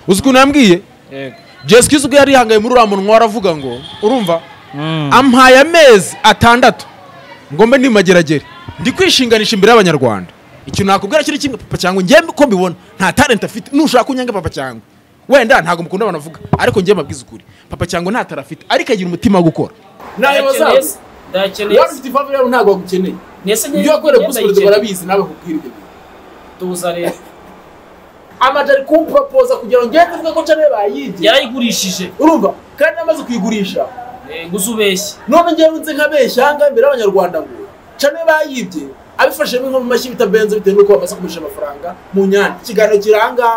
uzi ukuntu yambwiye jesikizi ubwo yari yihangaye muri uriya munwa aravuga ngo urumva ampaye amezi atandatu ngo mbe ni mageragere ndi kwishinganisha imbere y'abanyarwanda ikintu nakubwira kiri kimwe papa cyangwa njye ko mbibona nta talent afite nushaka kunyanga papa cyangwa wenda ntabwo mukunda abantu avuga ariko njye mabwiza ukuri papa cyangwa nta tara afite ariko agira umutima wo gukora ndakeneye se niba ndakeneye se ufite impamvu rero ntabwo bagukeneye ndetse ibyo wakorera gusubiza barabizi nawe kubwira ibyo bintu tuza rero amajwi ari kuwupropoza kugira ngo ngende mvuge ko nshyira bayibye yarayigurishije urumva kandi amaze kuyigurisha Eh, ngo uzubeshye none ngewe nzi nk'abeshyanga imbere y'abanyarwanda ngo cane bayibye abifashemo inka mu mashyi bitabenze bitewe n'uko bamaze kugurisha amafaranga mu nyanja ikiganiro kiranga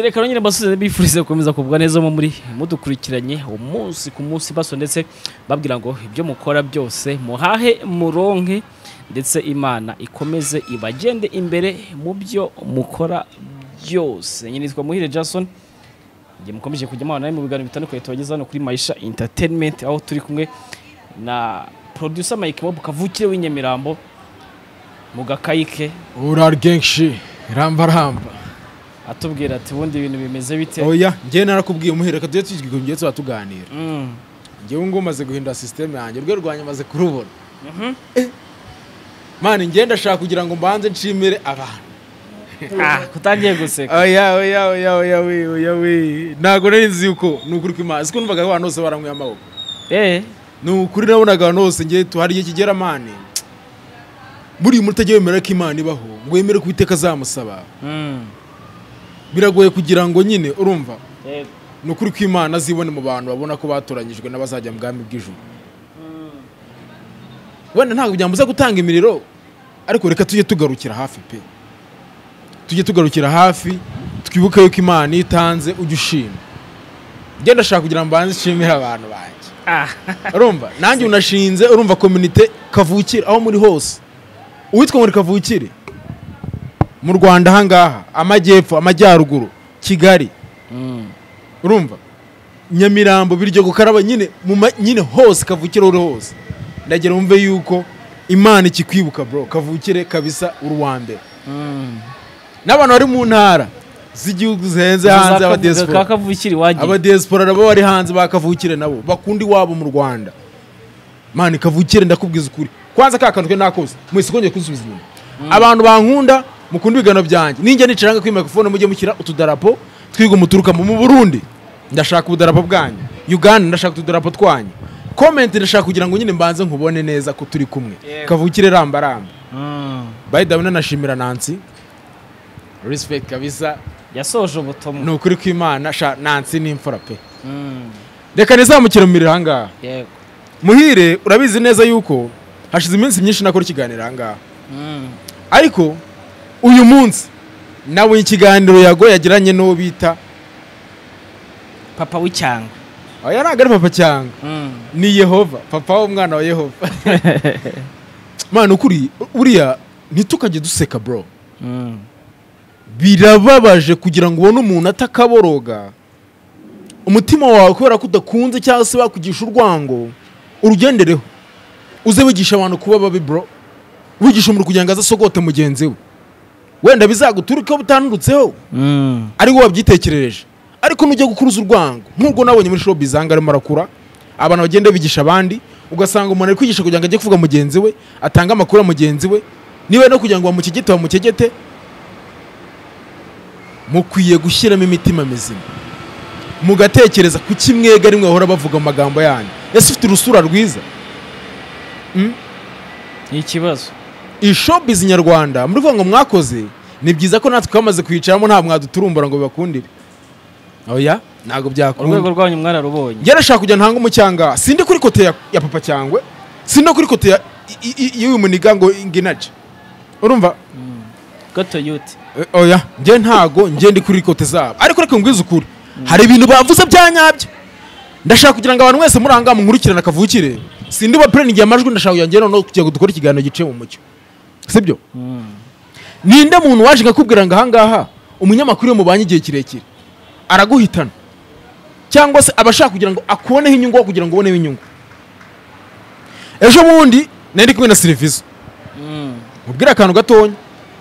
reka nyine basubize bifurize gukomeza kugubwa neza mu muri mudukurikiranye umunsi ku munsi baso ndetse babwira ngo ibyo mukora byose muhahe muronke ndetse imana ikomeze ibagende imbere mu byo mukora byose nyine nitwa muhire jason igihe mukomeje kujya mubana nawe mu biganiro bitandukanye tubageza hano kuri mayisha entertainment aho turi kumwe na producer mike mob kavukire w'inyamirambo mu gakayike uraryenshi ramba ramba atubwira ati ubundi ibintu bimeze bite oya njye narakubwiye umuhere reka tujye tujye tuba tuganira Mm. ngewe ngo umaze guhindura sisiteme yanjye rwe rwanjye maze kurubona Eh, mani njye ndashaka kugira ngo mbanze nshimire abantu Ah, kutangiye guseka oya oya oya oya we oya we ntabwo nari nzi yuko ni ukuri kw'imana siko numvaga abantu bose baranyweye amaboko eh ni ukuri nabonaga abantu bose njye tuhari igihe kigera mani buriya umutajya wemera ko imana ibaho ngo wemere ko iteka azamusaba mm. biragoye kugira ngo nyine urumva eh ni ukuri kw'imana azibone mu bantu babona ko batoranyijwe n'abazajya mu bwami bw'ijuru wenda ntabwo byambuza gutanga imiriro ariko reka tujye tugarukira hafi pe tujye tugarukira hafi twibuke yuko imana iyo itanze ujya ushima njye ndashaka kugira ngo mbanze nshimire abantu banjye ah urumva nanjye unashinze urumva kominite kavukire aho muri hose uwitwa muri kavukire mu rwanda ahangaha amajyepfo amajyaruguru kigali mm. urumva nyamirambo biryo gukaraba nyine mu ma- nyine hose kavukire uri hose ndagira wumve yuko imana ikikwibuka bro kavukire kabisa uri uwa mbere Mm. n'abantu bari mu ntara z'igihugu zihenze hanze Uzakavuga abadiyasipora kakavukiri wagiye abadiyasipora nabo bari hanze bakavukire nabo bakunda iwabo mu rwanda mani kavukire ndakubwiza ukuri kwanza ka kantu ke nakoze mwese kongeye kunsubiza inyuma abantu bankunda mukunda ibiganiro byanjye ninjya nicaranga kuri microphone mujye mushyira utudarapo twiga umuturukamo mu burundi ndashaka ubudarapo bwanyu uganda ndashaka utudarapo twanyu komenti ndashaka kugira ngo nyine mbanze nkubone neza ko turi kumwe Yego. kavukire ramba ramba Mm. by the way nanashimira nansi respect kabisa yasoje ubutumwa ni ukuri kw'imana sha nansi ni imfura pe Mm. reka ntizamukire mu miriro ahangaha yego muhire urabizi neza yuko hashize iminsi myinshi nakora ikiganiro ahangaha Mm. ariko uyu munsi nawe ikiganiro yago yagiranye n'uwo bita papa w'icyanga oya ntabwo ari papa cyangwa Mm. ni yehova papa w'umwana wa yehova mwana ukuri uriya ntitukajye duseka bro Mm. birababaje kugira ngo ubone umuntu atakaboroga umutima wawe kubera ko udakunze cyangwa se bakugisha urwango urugendereho uze wigisha abantu kuba babi bro wigisha umuntu kugira ngo aze asogote mugenzi we wenda bizaguturukeho butanurutseho Mm. ari wowe wabyitekerereje ariko nujya gukuruza urwango nk'ubwo nabonye muri shopu izanga arimo arakura abantu bagenda bigisha abandi ugasanga umuntu ari kwigisha kugira ngo ajye kuvuga mugenzi we atange amakuru ya mugenzi we niba no kugira ngo bamukegete bamukegete mukwiye gushyiramo imitima mizima mugatekereza ku kimwega rimwe bahora bavuga mu magambo yanyu ese ufite urusura rwiza Ni ikibazo iyi shopizi nyarwanda muri kuvuga ngo mwakoze ni byiza ko natwe twamaze kwicaramo nta mwaduturumbura ngo bibakundire oya ntabwo byakunda urwego rwanyu mwararubonye njye nashaka kujya ntanga umucyanga sinde kuri kote ya, ya papa cyangwe sinde kuri kote ya- i- i- y'uyu muniga ngo nginaje urumva gato yuti Eh, oya njye ntago njye ndi kuri kote zabo ariko reka ngwize ukuri hari ibintu bavuze bya nyabyo ndashaka kugira ngo abantu mwese muranga munkurikirane akavukire sinde ubapuriningi amajwi ndashaka kugira ngo njye noneho kugira ngo dukore ikiganiro giciye mu mucyo sibyo ninde muntu waje akakubwira ngo ahangaha umunyamakuru iyo mubanye igihe kirekire araguhitana cyangwa se aba ashaka kugira ngo akuboneho inyungu aho kugira ngo uboneho inyungu ejo bundi nari ndi kumwe na serivisi mubwire akantu gatonya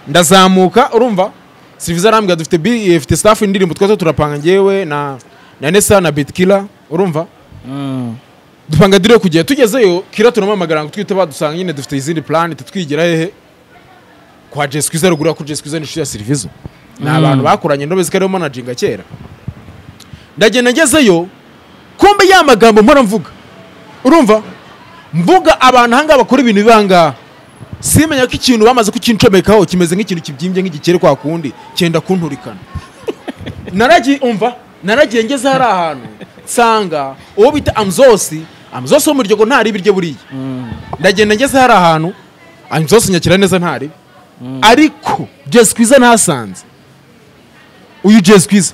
ndazamuka urumva serivisi arambwira dufite bi- eh, dufite staff indirimbo twese turapanga ngewe na na nesa na bitkila urumva dupanga dire kugera tugezeyo kira turamamagara ngo twite badusanga nyine dufite izindi plan titwigira hehe kwa Jess Kwiza ruguru kuri Jess Kwiza ni inshuti ya Servizo ni Mm. abantu bakoranye ndobe zikariho managing kera ndagenda ngezeyo kumbe ya magambo mpora mvuga urumva mvuga abantu ahangaha bakora ibintu bibangaha simenya ko ikintu bamaze kukincomekaho kimeze nk'ikintu kibyimbye nk'igikeri kwa kundi cyenda kunturikana naragiye umva naragiye ngeze hari ahantu nsanga uwo bita amzosi amzosi wo mu ryogo ntariba iryo buriya ndagenda ngeze hari ahantu amzosi nyakira neza ntariba ariko jesi kwiza ntasanze uyu jesi kwiza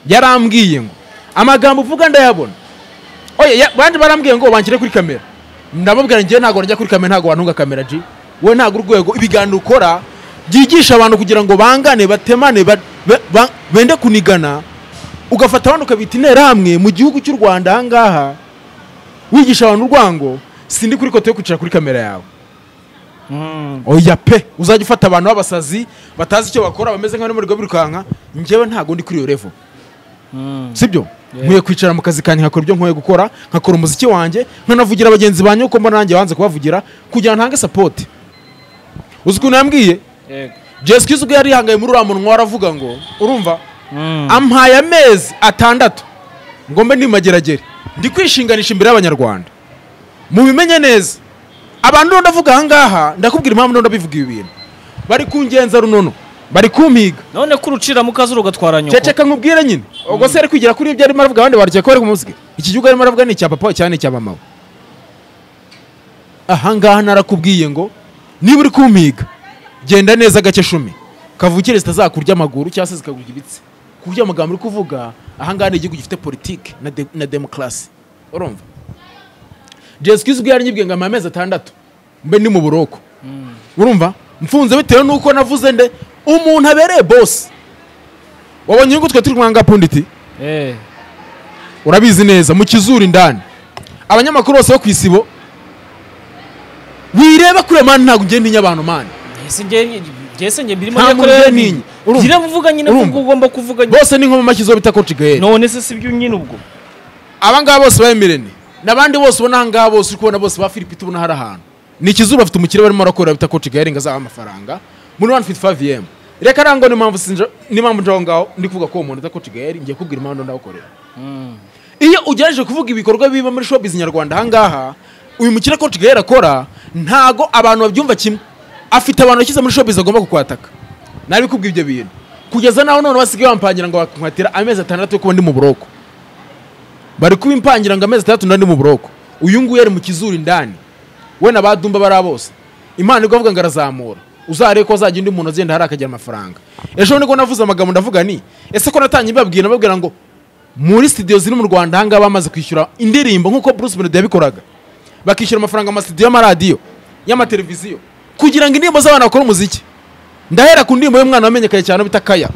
yarambwiye ngo amagambo uvuga ndayabona oya ya- bandi barambwiye ngo banshyire kuri kamera ndababwira njyewe ntabwo njya kuri kamera ntabwo wantunga kamera ji wowe ntabwo urwego ibiganiro ukora byigisha abantu kugira ngo bangane batemane ba- be- ba- bende kunigana ugafata abantu ukabita interahamwe mu gihugu cy'u rwanda ahangaha wigisha abantu urwango sindi kuri kote yo kwicara kuri kamera yawe oya pe uzajya ufata abantu b'abasazi batazi icyo bakora bameze nk'abari muri rwo birukanka njyewe ntabwo ndi kuri iyo revo sibyo Yeah. nkwiye kwicara mu kazi kanjye nkakora ibyo nkwiye gukora nkakora umuziki wanjye nkanavugira bagenzi banjye kuko mbona nanjye banze kubavugira kugira ngo ntange sapoti uzi ukuntu yambwiye jesi kiza ubwo yari yihangaye muri uriya munwa waravuga ngo urumva ampaye amezi atandatu ngo mbe ndi mu mageragere ndi kwishinganisha imbere y'abanyarwanda mubimenye neza abantu rero ndavuga aha ngaha ndakubwira impamvu rero ndabivuga ibi bintu bari kungenza runono bari kumpiga none ko urucira mu kazi urugatwara nyoko ceceka nkubwire nyine ubwo se ari kwigira kuri ibyo arimo aravuga abandi barya ko bari kumusige iki gihugu arimo aravuga ni icya papa cyane icya mama we aha ngaha narakubwiye ngo niba uri kumpiga genda neza gake shumi kavukire zitazakurya amaguru cyangwa se zikakurya ibitsi ku buryo amagambo uri kuvuga aha ngaha ni igihugu gifite politiki na, de, na demokarasi urumva jesu kiza ubwo yaranyibwiye ngo amezi atandatu mbe ni mu buroko urumva mfunze bitewe n'uko navuze nde umuntu abereye bosi wabonye ngo twe turi kumwanga punditi Eh, urabizi neza mu kizuru indani abanyamakuru bose bo ku isibo wireba kure mani ntabwo njye ntinya abantu mani ese njye- jese njye birimo Nta njye muntu kureba ubyemeye. Urumva. ngira mvuga nyine Urumva. ubwo ugomba kuvuga nyine. bose ni nkoma amashyi zo bita koci gaheri none se si byo nyine ubwo abangaba bose baremerene n'abandi bose ubona ahangaha bose uri kubona bose ba filipite ubona hari ahantu ni ikizuba afite umukire barimo barakora bita koci gaheri ngo azabahe amafaranga muri wani fiti fayive yemu reka nangwa n'impamvu sinja- n'impamvu nje aho ngaho ndi kuvuga ko uwo muntu utakoci gaheri ngiye kubwira impamvu ndawukorera iyo ugerageje kuvuga ibikorwa biba muri showbiz nyarwanda ahangaha uyu mukire koci gahera akora ntago abantu babyumva kimwe afite abantu yashyize muri showbiz agomba kukwataka nabikubwira ibyo bintu kugeza n'aho none basigaye bampangira ngo bakankwatira amezi atandatu yo kuba ndi mu buroko bari kubimpangira ngo amezi atandatu nari mu buroko uyu nguyu yari mu kizuru indani we na badumba bari bose imana igwa avuga ngo arazamura uzarebe ko azajya undi muntu agenda hari akagira amafaranga ejo nibwo navuze amagambo ndavuga ni ese ko natangiye mbabwira nababwira ngo muri studio ziri mu rwanda ahangaha bamaze kwishyura indirimbo nk'uko bruce melody yabikoraga bakishyura amafaranga amasitidiyo y'amaradiyo y'amateleviziyo kugira ngo indirimbo z'abantu bakora umuziki ndahera ku ndirimbo y'umwana wamenyekanye cyane bita kaya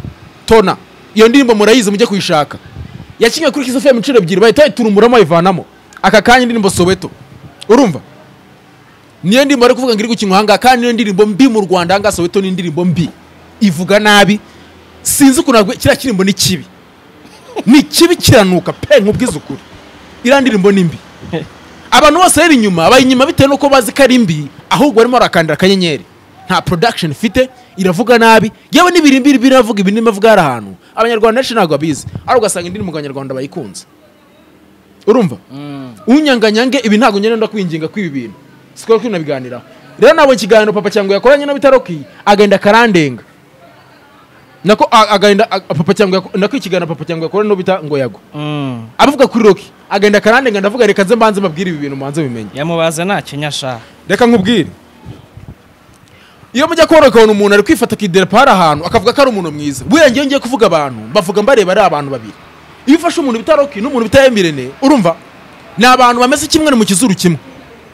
tona iyo ndirimbo murayizi mujye kuyishaka yakinnye kuri kiss fm inshuro ebyiri bahita bayiturumuramo bayivanamo aka kanya indirimbo soweto urumva niyo ndirimbo bari kuvuga ngo iri gukinwa ahangaha kandi niyo ndirimbo mbi mu rwanda ahangaha soweto ni indirimbo mbi ivuga nabi sinzi ukuntu nabwo kiriya kirimbo ni kibi ni kibi kiranuka pe nkubwize ukuri iriya ndirimbo ni mbi abantu bose bari inyuma bari inyuma bitewe n'uko bazi ko ari mbi ahubwo barimo barakandira akanyenyeri nta production ifite iravuga nabi yewe n'ibirimbiri biravuga ibintu bavuga hari ahantu abanyarwanda benshi ntabwo babizi ari ugasanga indirimbo abanyarwanda bayikunze urumva unyanganyange ibi ntabwo ngenda nda kwinginga kw'ibi bintu sikora ko nabiganiraho rero nabonye ikiganiro papa cyangwa yakoranye na bitaroki agenda akarandenga nako a- agahinda a- papa cyangwa yako- nako ikiganiro papa cyangwa yakora no bita ngo yago Mm. abavuga kuri roki agahinda karandenga ndavuga reka nze mbanze mbabwire ibi bintu mbanze bimenye yamubaza nta kinyasha reka nkubwire iyo mujya kubona ukabona umuntu ari kwifata akiderepa hari ahantu akavuga ko ari umuntu mwiza buriya ngewe ngiye kuvuga abantu mbavuga mbareba ari abantu babiri iyo ufashe umuntu bita roki n'umuntu bita emirene urumva ni abantu bameze kimwe ni mu kizuru kimwe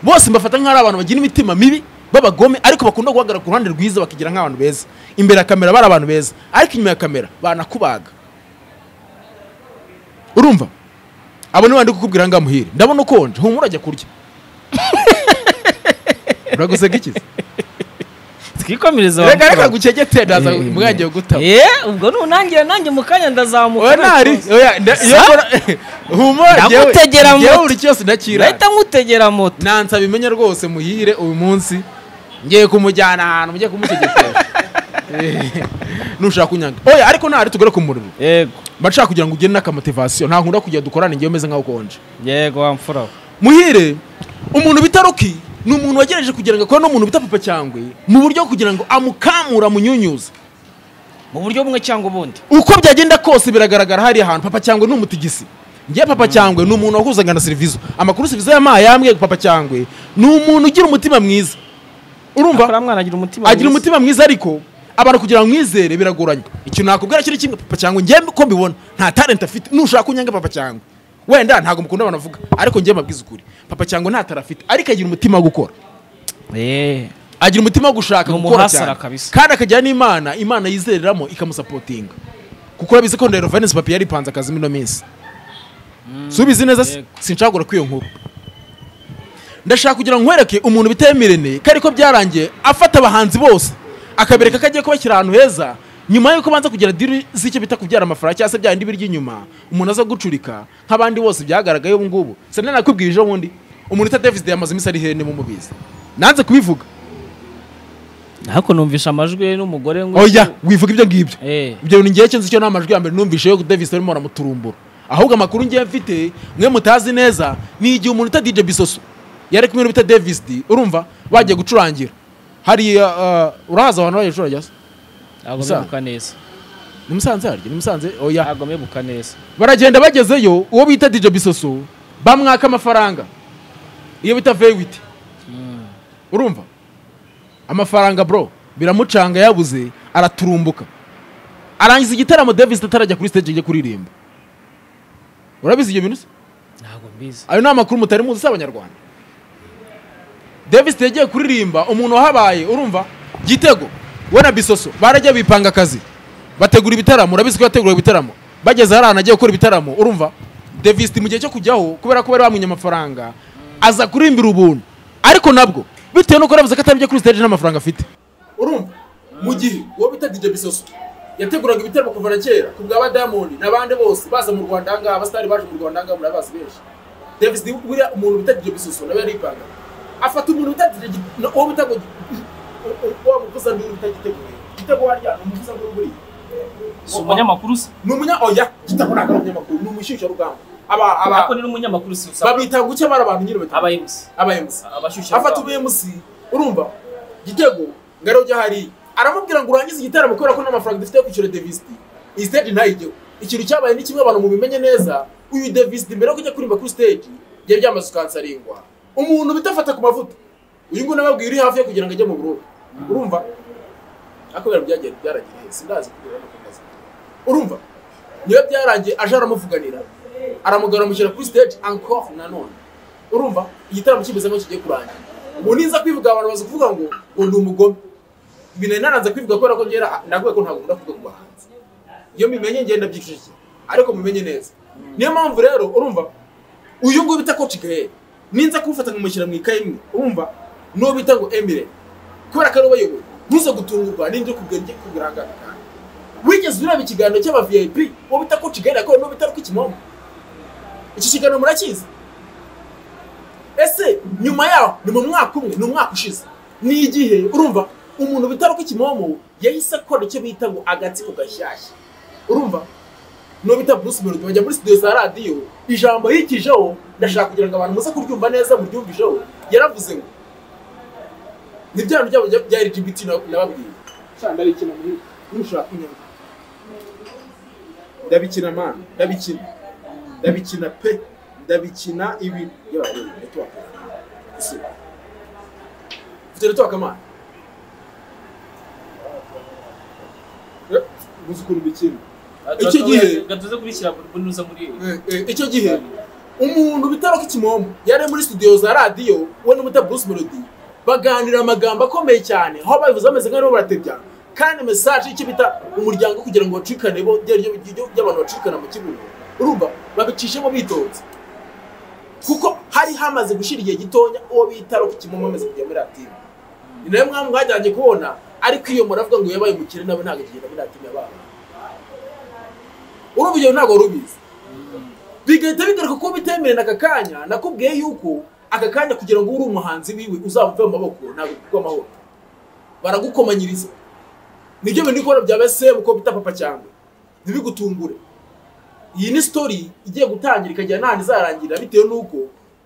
bose mbafata nk'aho ari abantu bagira imitima mibi b'abagome ariko bakunda guhagarara ku ruhande rwiza bakigira nk'abantu beza imbere ya kamera bari abantu beza ariko inyuma ya kamera banakubaga urumva abo ni bandi kukubwira ngaha muhire ndabona ukonje humura ajya kurya uraguseka ikizi twikomereze wa reka mukuru reka wawe. gucegete ndaza Eh, umwanya wo gutaba Eh, ubwo nunangira nanjye mu kanya ndazamuka oya ntari oya nda- iyo mbona humura njyewe Ndamutegera mu njyewe mutwe. buri cyose ndakira ndahita nkutegera moto nansa bimenye rwose muhire uyu munsi ngiye kumujyana ahantu mujye kumutegekera Eh, nushaka kunyanga oya ariko ntari tugere ku muriro yego mbashaka kugira ngo ugire n'akamotivasiyo nta nkunda kugira dukorane njyewe umeze nkaho ukonje yego wa mfura we muhire umuntu bita roki ni umuntu wagerageje kugira ngo akore n'umuntu bita papa cyangwe mu buryo bwo kugira ngo amukamure amunyunyuze mu buryo bumwe cyangwa ubundi uko byagenda kose biragaragara hariya hantu papa cyangwe ni umutigisi ngiye papa cyangwe ni umuntu wahuzaga na serivisi amakuru serivisi yampaye yambwiye ko papa cyangwe ni umuntu ugira umutima mwiza akora urumva mwana agira umutima agira mwiza. umutima mwiza ariko abantu kugira ngo mwizere biragoranye ikintu nakubwira kiri kimwe papa cyangwe njye ko mbibona nta talent afite nushaka kunyanga papa cyangwe wenda ntabwo mukunda abantu bavuga ariko njye mabwiza ukuri papa cyangwe nta tara afite ariko agira umutima wo gukora Eh. agira umutima wo gushaka Ni gukora umuhasara cyane kabisa. kandi akajyana n'imana imana yizereramo ikamusapotinga kuko urabizi ko ndero vanesse papiye yaripanze akazi muri ino minsi subizi neza si- yego. sinshagura kuri iyo nkuru ndashaka kugira ngo nkwereke umuntu bitemerene ko ariko byarangiye afata abahanzi bose akabereka ko agiye kubashyira ahantu heza nyuma y'uko banza kugira diri z'icyo bita kubyara amafaranga cyangwa se bya bindi birya inyuma umuntu aza gucurika nk'abandi bose byagaragaye ubu ngubu sinari nakubwira ejo bundi umuntu uta davis yamaze iminsi ari hene mumubizi nanze kubivuga ariko numvisha amajwi n'umugore ngo oya wivuga ibyo ngibyo Eh. ibyo bintu ngiye kinzi cyo n'amajwi ya mbere numvishe yo Davis arimo aramuturumbura ahubwo amakuru ngiye mfite mwe mutazi neza ni igihe umuntu uta DJ Bisoso yari kumwe n'ubita Davis D urumva bagiye gucurangira hari uh, urahaza abantu baje gucuranga se? ntabwo Musa. mwibuka neza ni musanze harya ni musanze oya ntabwo mwibuka neza baragenda bagezeyo uwo bita DJ Bisoso bamwaka amafaranga iyo bita Vewiti urumva amafaranga bro biramucanga yabuze araturumbuka arangiza igitaramo Davis atarajya kuri stage ajya kuririmba urabizi ibyo bintu se? ntabwo mbizi ayo ni amakuru mutari muzi si abanyarwanda Davis yagiye kuririmba umuntu wahabaye urumva gitego we na bisoso barajya bipanga akazi bategura ibitaramo urabizi ko yategura ibitaramo bageze hari ahantu agiye gukora ibitaramo urumva Davis mu gihe cyo kujyaho kubera ko bari bamwinye amafaranga aza kurimbira ubuntu ariko nabwo bitewe nuko yaravuze ko atabijya kuri stage n'amafaranga afite urumva mu gihe uwo bita DJ Bisoso yateguraga ibitaramo kuva na kera ku bwa ba Diamond n'abandi bose baza mu Rwanda ahangaha abasitari baje mu Rwanda ahangaha murabazi benshi Davis D buriya umuntu bita DJ Bisoso nawe yaripanga afata umuntu bita DJ Gi- na- uwo bita ngo Gi- u- u- uwo muvuza nduru bita gitego gitego harya ni umuvuza nduru buriya si umunyamakuru se ni umunya oya gitego ntabwo ari umunyamakuru ni umushyushyarugamba aba aba ariko ni n'umunyamakuru se usaba babita guke bari abantu nyine bati aba MC aba MC abashyushya afata ubu MC urumva gitego ngaro ujya hariya aramubwira ngo urangize igitaramo kubera ko n'amafaranga dufite yo kwishyura devisiti iyi stage ntayijyeho ikintu cyabaye ni kimwe abantu mubimenye neza uyu devisiti mbere yo kujya kuririmba kuri stage byari byamaze ukansaringwa umuntu bitafata ku mavuta uyu nguyu nawe abwira uri hafi yo kugira ngo ajye mu buroko urumva ariko ibintu byagiye byaragiye sindazi kugera no kukazi urumva niyo byarangiye aje aramuvuganira aramugaramukira kuri stage encore nanone urumva igitaramo kimeze nk'aho kigiye kurangira ubu ninza kwivuga abantu baza kuvuga ngo ngo ndi umugome ibi nari naranze kwivuga kubera ko ngera navuga ko ntabwo ndavuga ku bahanzi iyo mbimenye ngenda byicishije ariko mumenye neza niyo mpamvu rero urumva uyu nguyu bita coach gahe ninza kuwufata nkamushyira mu ikaye imwe urumva n'uwo bita ngo emire kubera ko ari ubayoboye ntuze gutungurwa n'indi kubwira njye kuburangana kandi wigeze ureba ikiganiro cy'aba vip uwo bita coach gahe yakorewe n'uwo bita rw'ikimomo iki kiganiro murakizi ese nyuma yaho ni mu mwaka umwe ni umwaka ushize ni igihe urumva umuntu bitaro ko ikimomo yahise akora icyo bita ngo agatsiko gashyashya urumva n'uwo bita bruce melody bajya muri studio za radiyo ijambo yikijeho ndashaka kugira ngo abantu muze kuryumva neza muryumvijeho yaravuze ngo ni bya bintu byabo bya- bya lgbt nababwiye cyane ari ikintu mubi, nushaka kunyanga ndabikina mani ndabikina ndabikina pe ndabikina ibi yewe network si ufite network mani Eh, uzi ukuntu bikina Iki gihe- gatuze kubishyira mu bunuza muri Eh, eh, icyo gihe umuntu bitaro k'ikimomo yari muri studio za radiyo we n'umuta Bruce Melody baganira amagambo akomeye cyane aho babivuze bameze nk'aho baratebya kandi message y'icyo bita umuryango kugira ngo bacikane bo ryari ryo ry'abantu bacikana mu kibuno urumva babicishemo bitonze kuko hari hamaze gushira igihe gitonya uwo bitaro k'ikimomo amaze kujya muri radiyo ni nayo mwamwe mwajyanye kubona ariko iyo muravuga ngo yabaye umukire nawe ntabwo akigenda muri radiyo yabaye urumva ibyo ntabwo wari ubizi bigahita bigaruka ko bitemewe n'aka kanya nakubwiye yuko aka kanya kugira ngo ube uri umuhanzi wiwe uzamuve mu maboko ntabwo bigurwa amahoro baragukomanyiriza nibyo bintu ukora bya bese uko bita papa cyangwa ntibigutungure iyi ni sitori igiye gutangira ikagera n'ahantu izarangirira bitewe n'uko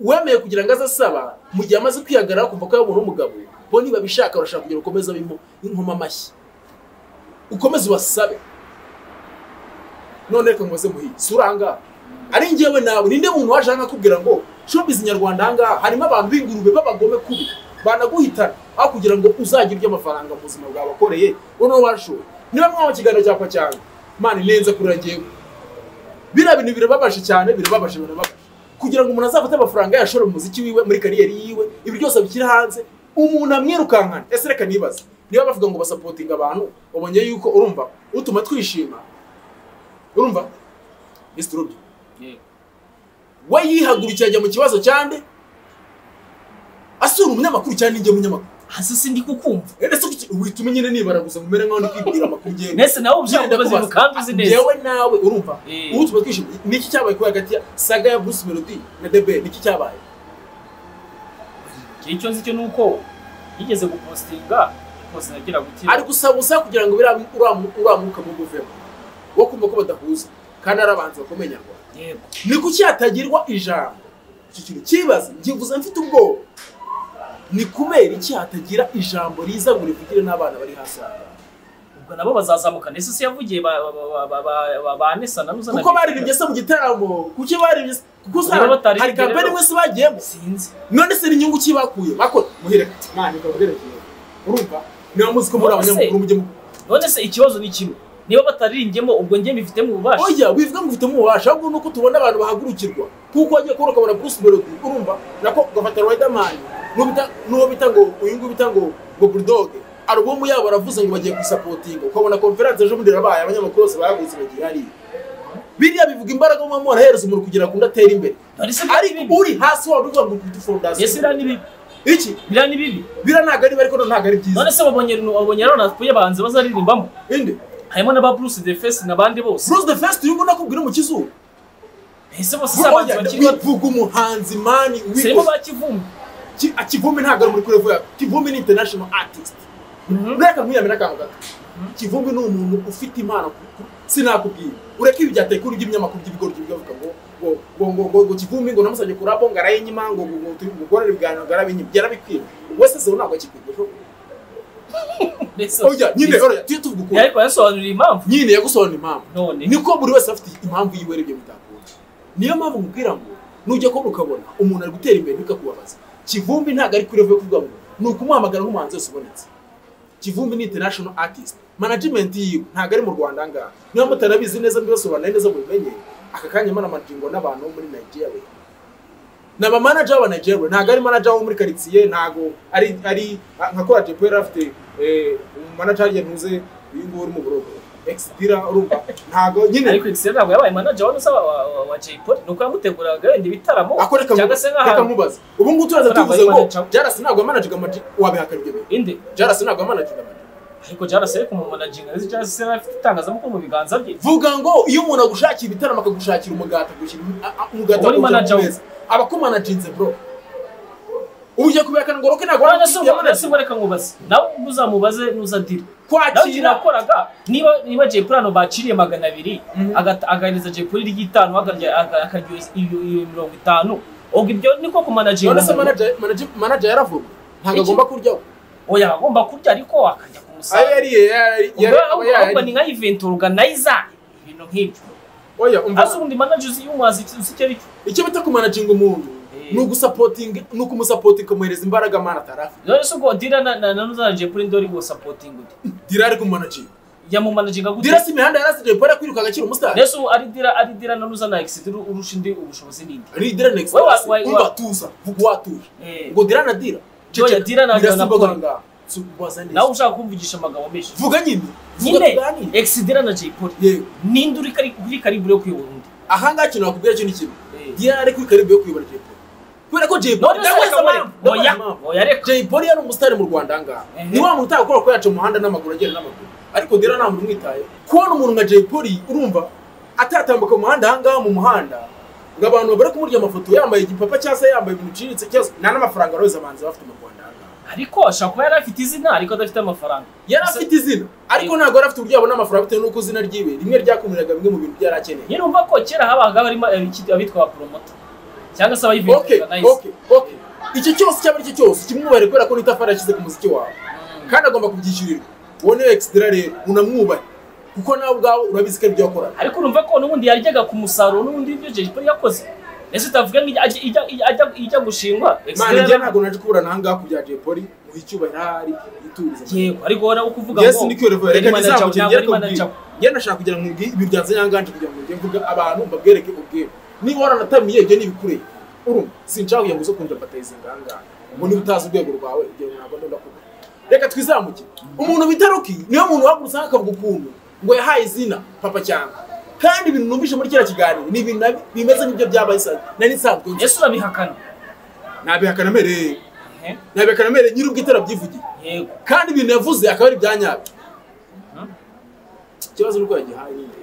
uwemeye kugira ngo aze asaba mu gihe amaze kwihagarara kumva ko yabona umugabo bo niba bishaka barashaka kugira ngo ukomeze abemo inkoma amashyi ukomeze ubasabe none reka nkoze muhiye sura ahangaha ari njyewe nawe ninde muntu waje hano akubwira ngo showbiz nyarwanda ahangaha harimo abantu b'ingurube b'abagome kubi banaguhitana aho kugira ngo uzagire ibyo amafaranga mu buzima bwawe wakoreye noneho washoye niba mwaba ikiganiro cyapa cyane mani nenze kurira njyewe biriya bintu birababaje cyane birababaje birababaje kugira ngo umuntu azafate amafaranga yashora mu muziki wiwe muri kariyeri yiwe ibi byose abishyira hanze umuntu amwirukankana ese reka nibaza niba bavuga ngo basapotinga abantu ubonye yuko urumva utuma twishima urumva Mr. Rubio we yihagurukiye ajya mu kibazo cyande asura umunyamakuru cyane ninjye munyamakuru hasi sindi kukumva Eh, ndetse kuki- wituma nyine nibara gusa ngumere nk'aho ndi kwibwira amakuru njyewe nese nawe ubyumva Ngenda ubaze kubaza. kandi uzi neza Njyewe nawe urumva Eh. ubu tuba twishimye niki cyabaye kuri hagati ya saga ya Bruce Melody na Debe niki cyabaye icyo nzi cyo ni uko yigeze gupostinga rwose nagira gutya ari gusaba ubusa kugira ngo biriya uriya- uriya mwuka muguvemo wo kumva ko badahuza kandi ari abanzi bakomeye nyarwanda yego ni kuki hatagirwa ijambo iki kintu kibaza ngivuze mfite ubwoba ni kubera iki hatagira ijambo riza ngo rivugire n'abana bari hasi aha ubwo nabo bazazamuka nese se yavugiye ba- ba- ba- ba- ba- ba- ba nesa na nuzana kuko baririmbye se mu gitaramo kuki baririmbye se- kuko Niba usanga bataririmbye hari kampani rero- imwe se bagiyemo sinzi none se n'inyungu ki bakuye bakora muhire mwana ikaba iherekeye urumva niba muzi ko muri None se- abanyamakuru mujye mu none se ikibazo ni kimwe niba batariringyemo ubwo njye mbifitemo ububasha oya wivuga ngo ufite umubasha ahubwo ni uko tubona abantu bahagurukirwa kuko wagiye kubona ukabona Bruce Melody urumva nako ugafata Riderman n'uwo bita- n'uwo bita ngo uyu nguyu bita ngo ngo Bulldog alubumu yabo aravuze ngo bagiye kuyisapotinga ukabona konferanse ejo bundi irabaye abanyamakuru bose bayaguze bagiye hariya biriya bivuga imbaraga mu muntu ahereza umuntu kugira ngo undi atere imbere None se ariko biriya ni bibi uri hasi waba uvuga ngo ufite fondasiyo Ese biriya ni bibi iki biriya ni bibi bira ntabwo ari bibi ariko ntabwo ari byiza none se wabonye wabonye rero napfuye abahanzi bazaririmbamo indi harimo n'aba Bruce the Face n'abandi bose Bruce the First uyu nguyu nakubwira mu kizuru ese bose si abahanzi bakiri bato wivuga umuhanzi mani serimo wivuga ba Kivumbi Ki- ah, kivumbi ntabwo ari muri kuri vuba kivumbi ni international artist ureka nkiyamira akantu gato kivumbi ni umuntu ufite impano ku- ku- sinakubwira ureka ibi bya tekuru by'ibinyamakuru by'ibigori by'ibigori ngo ngo ngo ngo ngo ngo kivumbi ngo namusabye kurabo ngo arayinyima ngo ngo ngo turi gukorera ibiganiro ngo arabinyima byarabikwiye wese zo ntabwo akikwigisha Mbese- oya nyine oya tujye tuvuga ukuri ariko yasobanuriye impamvu nyine yagusobanura impamvu none niko buri wese afite impamvu yiwe aribyo bitakunda niyo mpamvu nkubwira ngo nujya kubona ukabona umuntu ari gutera imbere ntikakubabaza kivumbi ntabwo ari kuri level yo kuvuga ngo ni ukumuhamagara nk'umuhanzi wese ubonetse kivumbi ni international artist management yiwe ntabwo ari mu rwanda ahangaha niba mutarabizi neza mbibasobanurire neza mubimenye aka kanya manamajingo n'abantu bo muri nigeria ni abamanager b'abanagerwe ntabwo ari manager wo muri karitsiye ntabwo ari ari nka kora jepo yari afite eh, umumanager yanuze uyu nguyu uri mu burogo exidira urumva ntabwo nyine ariko Excel ntabwo yabaye manager wa Nusa wa- wa- wa Jay Polly nuko yamuteguraga wenda ibitaramo ako reka cyangwa se mubaze- reka nk'ahantu mubaze ubu ngubu turaza Ntabwo tuvuze ari ngo manager. jarasi ntabwo yamanajaga amaji wabihakana ibyo bintu inde jarasi ntabwo yamanajaga amaji ariko Jarasa ariko mu managinga ndetse Jarasa yari afite itangazamakuru mu biganza bye vuga ngo iyo umuntu agushakiye ibitaramo akagushakira umugati agushyira a- a- umugati Uba ari akawushyira manager ku we. meza aba akumanaginze bro ubu ugiye kubihakana ngo roke ntabwo none se yamanajaga none se reka nkubaze nawe ubwo uzamubaze n'uzadire nawe icyo kwakira nakoraga niba niba Jay Polly hano baciriye magana abiri agata- agahereza Jay Polly iry'itanu akarya- aka- akarya iyo iyo mirongo itanu ubwo ibyo niko ku managinga none se manager- manager- manager yaravuga ntabwo Iki? agomba kuryaho oya agomba kurya ariko akajya ku ayo musaruro yariye yari- ubwo yari- ahubwo yari- ahubwo ni nka event organizer ibintu nk'ibyo oya umva ase ubundi manager y'umuhanzi uzi icyo ari cyo icyo bita kumanaginga umuntu Eh. ni ugusapotinga ni ukumusapotinga ukamuhereza imbaraga amana atari afite rero se ubwo dira na na nuzana Jay Polly ndori ngo supporting gute dira ari kumanaginga yamumanaginga gute dira si imihanda yarasize Jay Polly akwiruka agakira umusitari Yesu ari dira ari dira na nuzana exit urusha indi ubushobozi n'indi ari dira next Wewe, wewe, umva wewe. tuza vuga watuje Eh. ngo dira na dira Oya, Ceceka. Dira na- Dira na si imboga Polly. ngaha. Si ukubaza neza. nawe ushaka kumvugisha amagambo menshi vuga nyine vuga nyine tuganire ex dira na Jay Polly yewe ninde uri kari uri karibure yo kuyobora undi ahangaha ikintu wakubwira cyo ni kimwe Eh. dira ari kuri karibu yo kuyobora Jay Polly kubera ko Jay Polly none se reka Ndabaza mure impamvu, ndabaza oya impamvu. oya reka Jay Polly yari umusitari mu Rwanda angaha Ehe. ni wa muntu utakora ko yaca mu muhanda n'amaguru agenda n'amaguru ariko dira nta muntu umwitaye kubona umuntu nka Jay Polly urumva atatambuka mu muhanda ahangaha mu muhanda ngo abantu bari kumurya amafoto yambaye igipapa cyangwa se yambaye ibintu biciriritse cyangwa se- nta n'amafaranga rose abahanzi bafite mu Rwanda ahangaha ariko ashobora kuba yari afite izina ariko adafite amafaranga yari afite izina ariko ntabwo yari afite uburyo yabona amafaranga bitewe n'uko izina ryiwe rimwe ryakumiraga bimwe mu bintu byari akeneye nyine umva ko kera habaga harimo abiki- abitwa ba promoter cyangwa se okay abayivirutse okay okay icyo cyose cyaba ari cyo cyose kimwubahire kubera ko n'itafari yashyize ku muziki wawe kandi agomba kubyishyurirwa uwo niwe extra rero unamwubahe kuko nawe ubwawe urabizi ko ari byo wakora ariko urumva ko n'ubundi yaryaga ku musaruro n'ubundi ibyo Jay Polly yakoze ese utavuga ngo ijya- ijya- ijya- ijya- ijya gushingwa Ex mani Dira njye na- ntabwo naje kuburana ahangaha ku bya Jay Polly muhe icyubahiro ahari yiturize yego ariko wowe ukuvuga yes ni cyo revo reka yari manager, nizamukire ntabwo ngere ari ko manager. njye nashaka kugira ngo mbwi ibiganza nyanganje kugira ngo njye mvuga abantu mbabwereke ubwira niba waranatamiye ibyo ni ibikureba urumva sinshaka kugira ngo uze kundya mbatayize ngahangaha ngo niba utazi urwego rwawe igihe ntabwo ndenda kuvuga reka twizamuke umuntu bita Rocky niyo muntu wagurutse akavuga ukuntu ngo yahaye izina papa cyangwa kandi ibintu numvise muri kiriya kiganiro ni ibintu nabi- bimeze nk'ibyo byabaye sa nari nsanzwe nzi ese urabihakana nabihakana mere Eh, nabihakana mere nyir'ubwitera byivugiye yego kandi ibintu yavuze akaba ari ibya nyabyo ikibazo ni uko yagihaye ni indege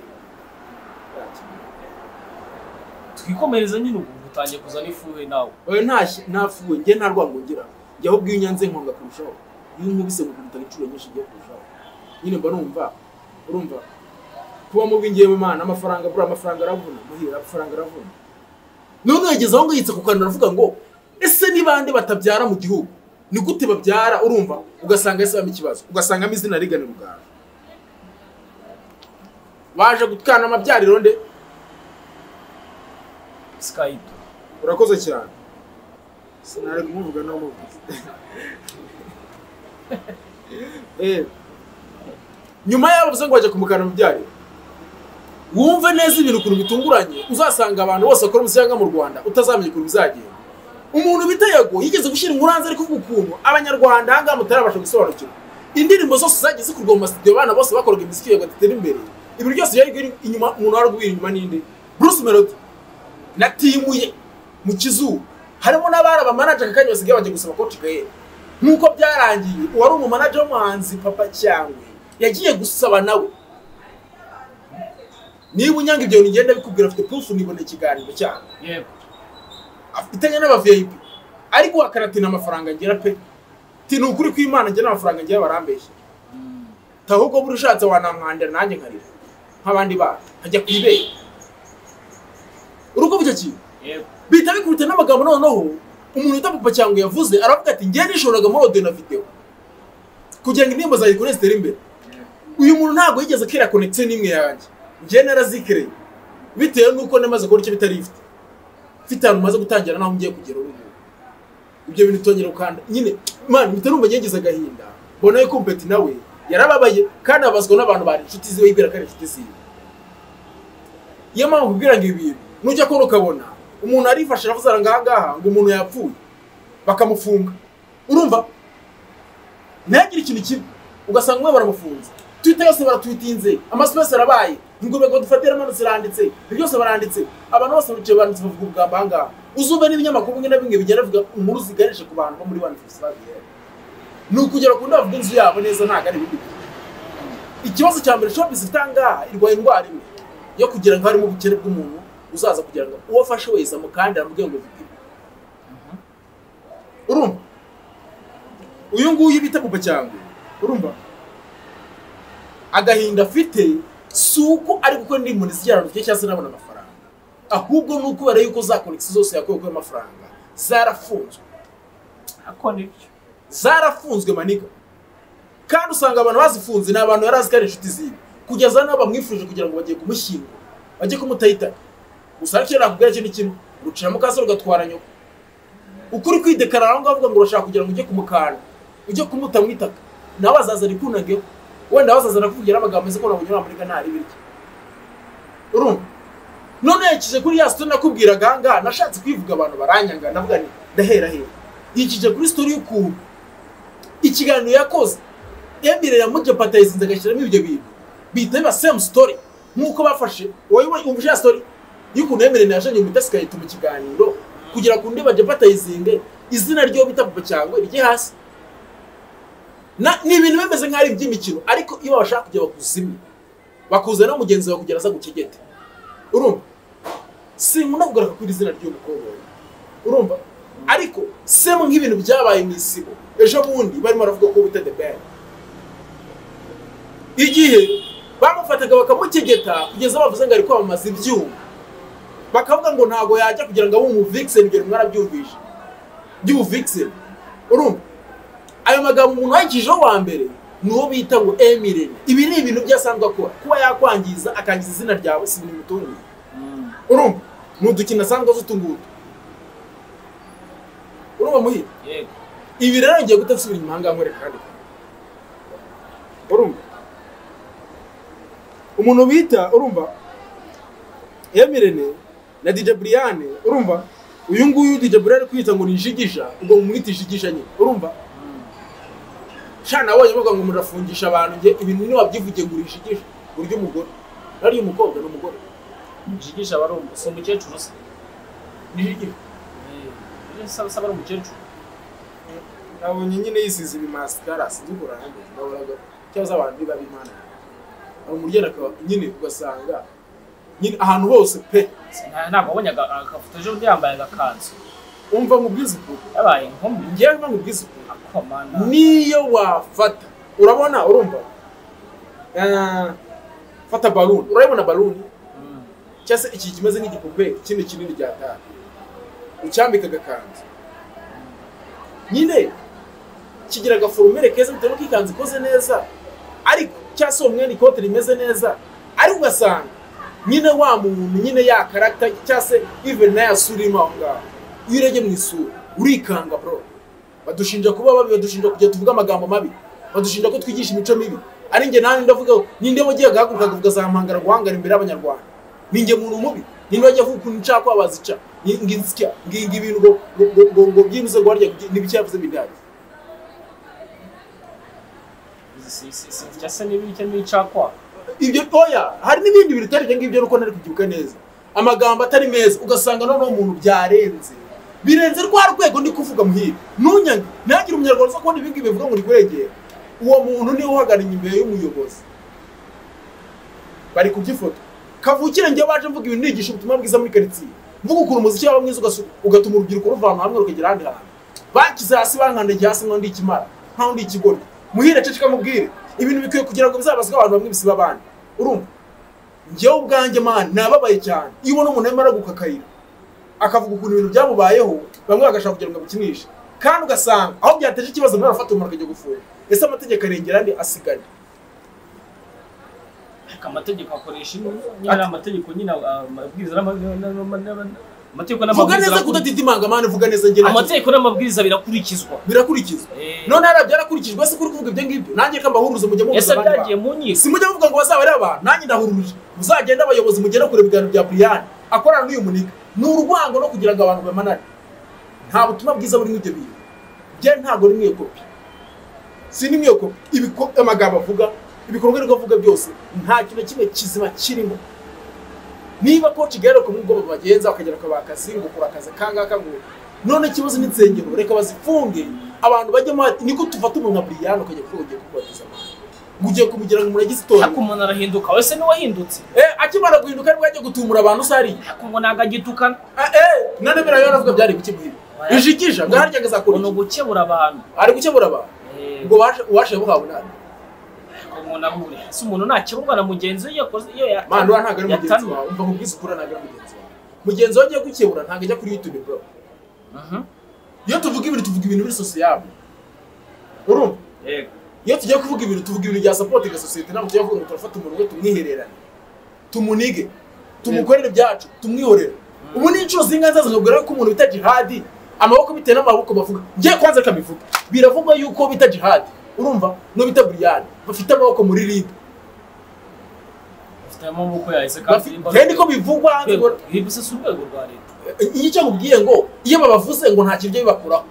twikomereza nyine ubu utangiye kuzana ifuhe nawe oya ntashye ntafuwe njye nta rwango ngira njya ahubwo iyo unyanze nkonga kurushaho iyo unkubise nkukubita inshuro nyinshi ngiye kurushaho nyine mba numva urumva kuba mubi ngewe mana amafaranga buriya amafaranga aravuna muhira amafaranga aravuna none yageze aho ngayitse ku kanwa aravuga ngo ese ni bande batabyara mu gihugu ni gute babyara urumva ugasanga yasabamo ikibazo ugasangamo izina rigana rugara waje gutwana amabyariro nde sikayito urakoze cyane sinari kumuvuga no muvuze Eh, nyuma y'aho bavuze ngo bajya kumukana mu byariro wumve neza ibintu ukuntu bitunguranye uzasanga abantu bose bakora umusiyaga mu rwanda utazamenya ukuntu bizagenda umuntu bita yago yigeze gushyira inkuru hanze ariko kuvuga ukuntu abanyarwanda ahangaha mutarabasha gusobanukirwa indirimbo zose zagiye zikorwa mu masitidiyo abana bose bakoraga imiziki yago atera imbere ibintu byose byari biri inyuma umuntu wari guhira inyuma n'indi bruce melody na timu ye mu kizuba harimo n'abari abamanager akanya basigaye bajya gusaba coach gael nk'uko byarangiye uwari umumanager w'umuhanzi papa cyangwe yagiye gusaba nawe niba unyanga ibyo bintu ngenda bikubwira afite proof nibona ikiganiro cyanyu yego afitanye n'aba VIP ariko wakaratina amafaranga ngira pe ti ni ukuri kw'Imana ngira amafaranga ngira barambeshye ta ahubwo buri ushatse wanamwandira nanjye nkarira nk'abandi bana nkajya ku ibere uruko bucyo kintu yego bihita bikubita n'amagambo noneho umuntu wita papa cyangwa yavuze aravuga ati njye nishoboraga muri audio na video kugira ngo indirimbo zanjye kuri zitere imbere uyu muntu ntabwo yigeze akira connection n'imwe yanjye njye narazikireye bitewe n'uko namaze kubona icyo bita lift mfite ahantu maze gutangira naho ngiye kugera ubu ngubu ibyo bintu tongera gukanda nyine man mpita numva ngiye ngize agahinda mbona yuko umpeti nawe yarababaye kandi abazwa n'abantu bari inshuti ziwe yibwira ko ari inshuti ziwe iyo mpamvu kubwira ngo ibi bintu nujya kubona ukabona umuntu arifashe aravuze ngo ahangaha ngo umuntu yapfuye bakamufunga urumva ntihagire ikintu kimwe ugasanga umwe baramufunze twita yose baratwitinze amaso yose arabaye ingurube ngo dufatire amazi ziranditse ibyo byose baranditse abantu bose bicaye banditse bavuga ubwambo ahangaha uzumva n'ibinyamakuru bimwe na bimwe bigenda bivuga inkuru ziganisha ku bantu bo muri wani fisi babiyera ni ukugera ku ndavuga inzu yabo neza ntabwo ari ibindi bintu ikibazo cya mbere shopisi ifite ahangaha irwaye indwara imwe yo kugira ngo harimo ubukene bw'umuntu uzaza kugira ngo uwo afashe wese amukandira amubwire ngo vipime urumva uyu nguyu bita papa cyangwa urumva agahinda afite si uko ari gukora indirimbo nizigera rufite cyangwa se nabona amafaranga ahubwo ni ukubera yuko za konegisi zose yakuwe kuri amafaranga zarafunzwe ako nibyo zarafunzwe maniga kandi usanga abantu bazifunze ni abantu yari azi ko ari inshuti ziwe kugeza n'aho bamwifurije kugira ngo bagiye kumushyingura bajye kumutahitana gusa ariko iyo nakubwira ikintu kimwe urucira mukasa rugatwara nyoko uko uri kwidekarara aho ngaho uvuga ngo urashaka kugira ngo ujye kumukanda ujye kumuta mu itaka nawe azaza arikunangeho wenda bazaza arakuvugira amagambo meza ko ntabwo unyura muri ntari birya urumva none yakije kuri ya sitori nakubwiraga aha ngaha nashatse kwivuga abantu baranyanga ndavuga nti ndahera hera yikije kuri sitori y'ukuntu ikiganiro yakoze emire yamujyapatayizinze agashyiramo ibyo bintu bihita biba semu sitori nk'uko bafashe wowe wumva ya sitori y'ukuntu emire yajanye umutasi igahita mu kiganiro kugira ngo undi bajyapatayizinge izina ry'uwo bita papa cyangwa rijye hasi Na- ni ibintu bimeze nk'aho ari iby'imikino ariko iyo bashaka kujya bakuzimya bakuza no mugenzi wawe kugira aza gucegete urumva sinkunda kugaruka kuri izina ry'umukobwa we. urumva ariko semu nk'ibintu byabaye mu isibo ejo bundi barimo baravuga ko bita the band igihe bamufataga bakamukegeta kugeza bavuze ngo ari kwamamaza ibyuma bakavuga ngo ntabwo yajya kugira ngo abe umuvikiseni ibyo mwarabyumvishe by'ubuvikiseni urumva ayo magambo umuntu wayikijeho wa mbere ni uwo bita ngo emirene ibi ni ibintu byo asanzwe akora kuba yakwangiza akangiza izina ryawe si ibintu bimutunguye urumva ni udukino asanzwe azi utungutu urumva muhira yego ibi rero ngiye gutasubiza inyuma ahangaha nkwereka kandi urumva umuntu bita urumva emirene na dj buriyane urumva uyu nguyu dj buriyane kwita ngo ni jigija ubwo mumwita ijigija nyine urumva sha nabonye bavuga ngo murafungisha abantu nge ibintu niba byivugiye ngo urijigije burya umugore nariyo umukobwa ni umugore mujigisha barumva si umukecuru se ni jigija Eh, saba saba ari umukecuru nabonye nyine yisize ibimasikara sinzi uko urangije ndaboraga cyangwa se abantu biba bimana hari umuryango akaba nyine ugasanga nyine ahantu hose pe Nta- ntabwo wabonye aga- agafoto ejo bundi yambaye agakanzu umva mu bw'isuku yabaye inkumi ngewe mva mu bw'isuku akomana niyo wafata urabona urumva Eh, fata baluni urabona baluni Mm. cyangwa se iki kimeze nk'igipupe kino kinini rya tara ucyambika agakanzu nyine kigira agaforumere keza bitewe n'uko ikanzu ikoze neza ariko cyangwa se uwo mwenda ikote rimeze neza ariko ugasanga nyine wa muntu nyine ya karagita cyangwa se even na ya sura irimo aho ngaho iyo urebye mu isura urikanga bro badushinja kuba babi badushinja kujya tuvuga amagambo mabi badushinja ko twigisha imico mibi ari njye nanjye ndavuga ngo, ninde wagiye guhaguruka akavuga zampangara guhangara imbere y'abanyarwanda ninjye muntu mubi ninde wajya avuga ukuntu nshaka kwabaza ica ngi nsya nginga ibintu ngo ngo ngo ngo byibuze ngo harya n'ibiki yavuze bidahari Si- si- si- cyangwa se n'ibiri cyangwa n'icakwa ibyo toya hari n'ibindi bintu utari ibyo ngibyo nuko nari kubyibuka neza amagambo atari meza ugasanga noneho umuntu byarenze birenze rwa rwego ndi kuvuga muhira ntunyange ntihagire umunyarwanda uza kubona ibi ngibi bivuga ngo ni kurengera uwo muntu niwe uhagarariye imbere y'umuyobozi bari kubyifoto kavukire njye baje mvuga ibintu nigisha ubutumwa bwiza muri karitsiye mvuga ukuntu umuziki waba mwiza ugasu- ugatuma urubyiruko ruva ahantu hamwe rukagera ahandi hantu bakize hasi bankandagiye hasi nk'undi ikimara nk'undi ikigoryi muhire ceceka mubwire ibintu bikwiye kugira ngo bizabazwe abantu bamwe bisiba abandi urumva njyewe ubwanjye mani nababaye cyane iyo ubona umuntu arimo aragukakayira akavuga ukuntu ibintu byamubayeho bamwe bagashaka kugira ngo abikinishi kandi ugasanga aho byateje ikibazo nawe arafata umuntu akajya gufunga ese amategeko arengera andi asigara ariko amategeko akoresha ino nyine ari amategeko nyine ah, amabwiriza n'ama- n'ama- n'ama- n'ama- amategeko vuga n'amabwiriza neza arakuri- kudatidimanga mani vuga neza ngera amategeko n'amabwiriza birakurikizwa birakurikizwa Eh, none hariya byarakurikijwe ese kuri kuvuga ibyo ngibyo nanjye ko mbahuruza mujya muhuruza ese abandi bantu. byagiye mu nkiko si mujya muvuga ngo bazaba ari abantu nanjye ndahuruje muzagenda abayobozi mugenda kure ibiganiro bya buriyani akorana n'uyu muniga ni urwango no kugira ngo abantu bamanane nta butumwa bwiza burimo ibyo bintu bye ntabwo ni mwiyo kopi si ni mwiyo kopi ibiko- amagambo avuga ibikorwa ariko avuga byose nta kintu na kimwe kizima kirimo niba ko kigaruka nk'ubwo bagenza bakagera ku bakazi ngo ukora akazi kangaka ngo none ikibazo n'insengero reka bazifunge abantu bajyamo bati niko tufata umuntu nka buriyani ukajya kuvuga ugiye kubatiza abantu ngo ugiye kumugira ngo umuntu agize itorero ariko umuntu arahinduka wese niwe wahindutse Eh, akimara guhinduka nibwo yagiye gutumura abantu usari ariko ngo ntabwo agitukana none biriya rero navuga byari bikimuhira bijigija ngo harya ngo agazakora ni iki? ugukebura abantu ari gukemura abantu Eh, ngo uwashe- uwashe buhawe nabi ngo umuntu ahure ese umuntu ntakeburwa na mugenzi we iyo yakoze iyo yata- mani uriya ntabwo ari mugenzi yatanwe. wawe umva mu bwisukura ntabwo ari mugenzi wawe mugenzi wawe agiye gukebura ntabwo ajya kuri yutube bro Mhm. iyo tuvuga ibintu tuvuga ibintu biri sosiyete urumva Yego. iyo tugiye kuvuga ibintu tuvuga ibintu bya sapoti ga sosiyete ntabwo tujya kuvuga ngo turafata umuntu we tumwihererane tumunige tumukorere ibyacu tumwihorere ubu ni inshuro zingahe nzazakubwira ko umuntu bita jihadi amaboko bitewe n'amaboko bavuga njye kwanza reka mbivuga biravugwa yuko bita jihadi urumva n'uwo bita buriyani bafite amaboko muri libe bafite amaboko yahise Bafi- kandi njye niko bivugwa hanze ngo- reba si urwego rwa leta iyi cyo nkubwiye ngo iyo babavuze ngo nta kiryo bibakuraho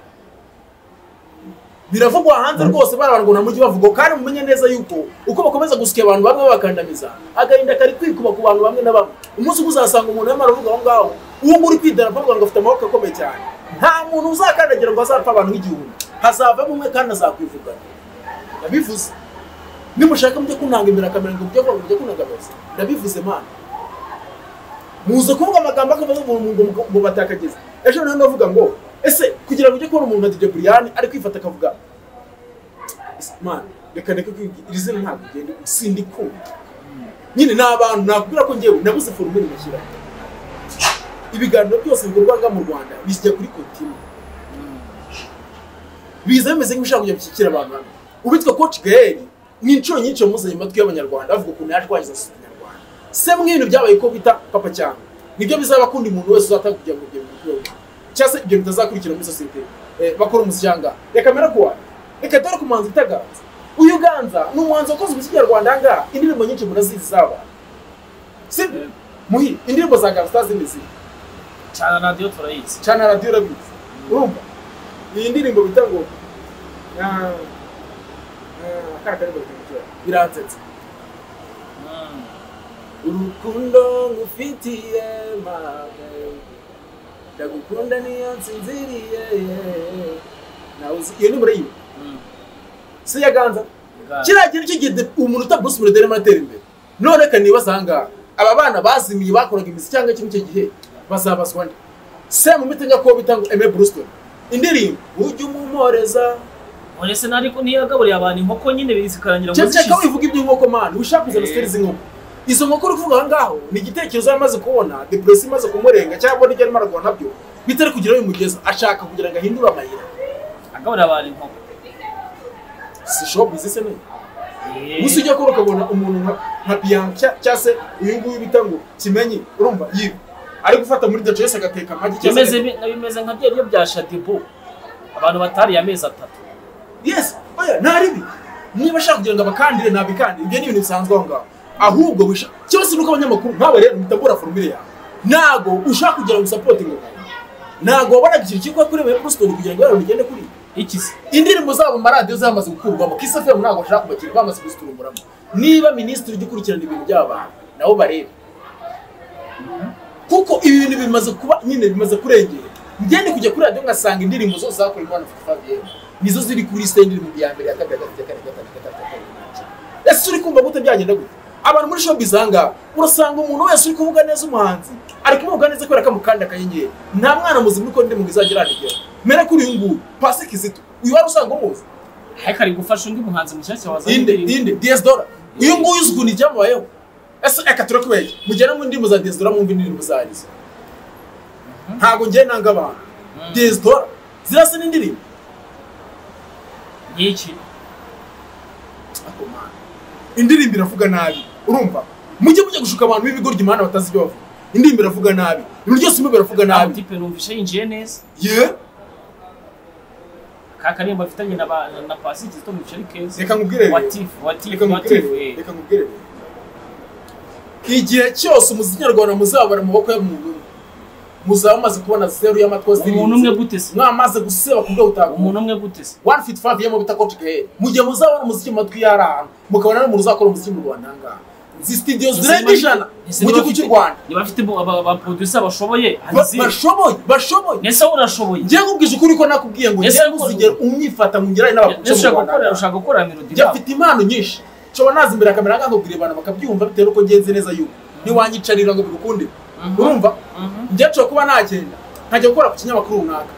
biravugwa hanze rwose bara ngo nta mujyi bavuga kandi mumenye neza yuko uko bakomeza gusya abantu bamwe babakandamiza agahinda kari kwikuba ku bantu bamwe na bamwe umunsi umwe uzasanga umuntu yarimo aravuga aho ngaho uwo muri kwidarapo rwanda afite amaboko akomeye cyane nta muntu uzakandagira ngo azapfa abantu nk'igihumbi hazavamo umwe kandi azakwivugana ndabivuze nimushaka mujye kunangamira kamera ngo mujye kuvuga mujye kunangamiza ndabivuze mana muze kuvuga amagambo akavuga ngo ngo- ngo- ngo batakageze ejo nawe navuga ngo ese kugira ngo ujye kubona umuntu nka Dj Brian ari kwifata akavuga "Ese man reka ndeke kwibwira iri zina ntabwo ugenda sindikunda nyine ni abantu nakubwira ko ngewe nabuze forumure mashyira ibiganiro byose bikorwa ngaha mu Rwanda bijya kuri kotima biza bimeze nk'ibishaka kujya bishyikira abantu hamwe uwitwa coach Gaël ni inshuro nyinshi yamuzanye mu matwi y'abanyarwanda avuga ukuntu yaje kwangiza sosiyete nyarwanda se mwe ibintu byabaye ko bita papa cyangwa nibyo bizaba kundi muntu wese uzatanga kugira ngo ibyo bintu bibeho cyangwa se ibyo bitazakurikira muri sosiyete eh, bakora umusyanga reka mera kuwa reka dore ku muhanzi utaganza uyu ganza ni umuhanzi wakoze umuziki nyarwanda aha ngaha indirimbo nyinshi murazizi zaba sibyo muhi indirimbo za ganza utazizi cyane radiyo turayizi cyane radiyo urabizi urumva iyi ndirimbo bita ngo ah, ah, akana karirimbo karamucyura. biransetsa Mm. urukundo ngufitiye mama ndagukunda niyo nsinziriye nawe uzi iyo ni murayiba Mm. si iya ganza Ganza. kiriya kintu cy'igihe umuntu utabuze umuntu arimo atera imbere none reka nibaza aha ngaha aba bana bazimiye bakoraga imizi cyangwa iki n'icyo gihe bazabazwa nde se mu miti gakondo bita ngo eme burusitoni indirimbo ujye umumporeza None se nariko ntiyagaburiye abantu inkoko nyine zikarangira ngo cyeka zishize. wivuga iby'inkoko mani ushaka kuza na siteri z'inkoko izo nkoko uri kuvuga aha ngaho ni igitekerezo yari amaze kubona depresi imaze kumurenga cyangwa n'ibyo arimo aragura nabyo bitari kugira aho bimugeza ashaka kugira ngo ahindure amayira agaburira abantu inkoko si shobuzi se neza Eh, gusa ujya kuba ukabona umuntu nka- nka biyanca cyangwa se uyu nguyu bita ngo kimenyi urumva yiwe ari gufata muri daco yose agateka amagi cyangwa bimeze se bi- bimeze nka bya biryo bya shadibu abantu batariye amezi atatu yes oya nta ribi niba ashaka kugira ngo abakandire nabikandire ibyo ni ibintu bisanzwe aho ngaho ahubwo wisha cyose nuko abanyamakuru nk'aba rero mutabura formule yawe ntago ushaka kugira ngo usaporote ngo ntago wabonaga ikintu kiri kuba kuri eme burusitoni kugira ngo abantu bigende kuri iki se indirimbo zabo mu maradiyo zamaze gukurwamo kisafemu ntabwo bashaka kubakira bamaze kuziturumburamo niba minisitiri ujya ukurikirana ibintu by'abantu nabo barebe kuko ibi bintu bimaze kuba nyine bimaze kurengera ngende kujya kuri radiyo ngasanga indirimbo zose zakorerwa na fabienne nizo ziri kuri site indirimbo ya mbere ya kabiri ya gatatu ya kane ya gatanu ya gatanu ya kane ese uri kumva gute byagenda gute abantu muri showbiz aha ngaha urasanga umuntu wese uri kuvuga neza umuhanzi ari kumuvuga neza kubera ko amukanda akanyenyeri nta mwana muzima uri kundi mu izagira aranigera mera kuri uyu nguyu pasi kizito uyu wari usanga umuzi ariko ari gufasha undi muhanzi mushyashya wazanye inde indirimbo. inde DS dora uyu nguyu uzi ukuntu ibyamubayeho ese reka turakubeshya mugere mu ndirimbo za DS dora mwumve indirimbo zarizo ntabwo ngiye nanga abantu DS dora zirasa n'indirimbo y'iki akomana indirimbo iravuga nabi urumva mujye mujya gushuka abantu b'ibigoryi imana batazi ibyo bavuga indirimbo iravuga nabi ibintu byose mube biravuga ntabwo nabi tipe numvishe yinjiye neza ye ka karirimbo afitanye na ba- na pasi kizito numvishe ari keza reka nkubwire rero, watifu reka watifu nkubwire watifu rero, eh. reka nkubwire rero. igihe cyose umuziki nyarwanda muzabara mu maboko y'umuntu umwe muzaba mumaze kubona zeru y'amatwa zirinze umuntu umwe gute se mwamaze guseba ku buryo butakunda umuntu umwe gute se one fit five yemo bita coach gahe mu gihe muzabona umuziki mu matwi yari ahantu mukabona n'umuntu uzakora umuziki mu rwanda aha ngaha izi studio zirenga ijana Ese mu niba gihugu cy'u bafite- rwanda niba afite bo- aba- aba producer bashoboye Ba- hanze bashoboye bashoboye nese wowe urashoboye njye nkubwije ukuri ko nakubwiye ngo Ese njye ariko- ntuzigere umwifata mu ngira ari nese n'abakuca mu ushaka rwanda gukora ushaka gukora melody njye rap. mfite impano nyinshi nshobora naza imbere ya kamera nkakubwira abantu bakabyumva bitewe n'uko ngenze neza yuko ntiwanyicarira ngo bigukunde urumva Mhm. njye nshobora kuba nagenda nkajya gukora ku kinyamakuru runaka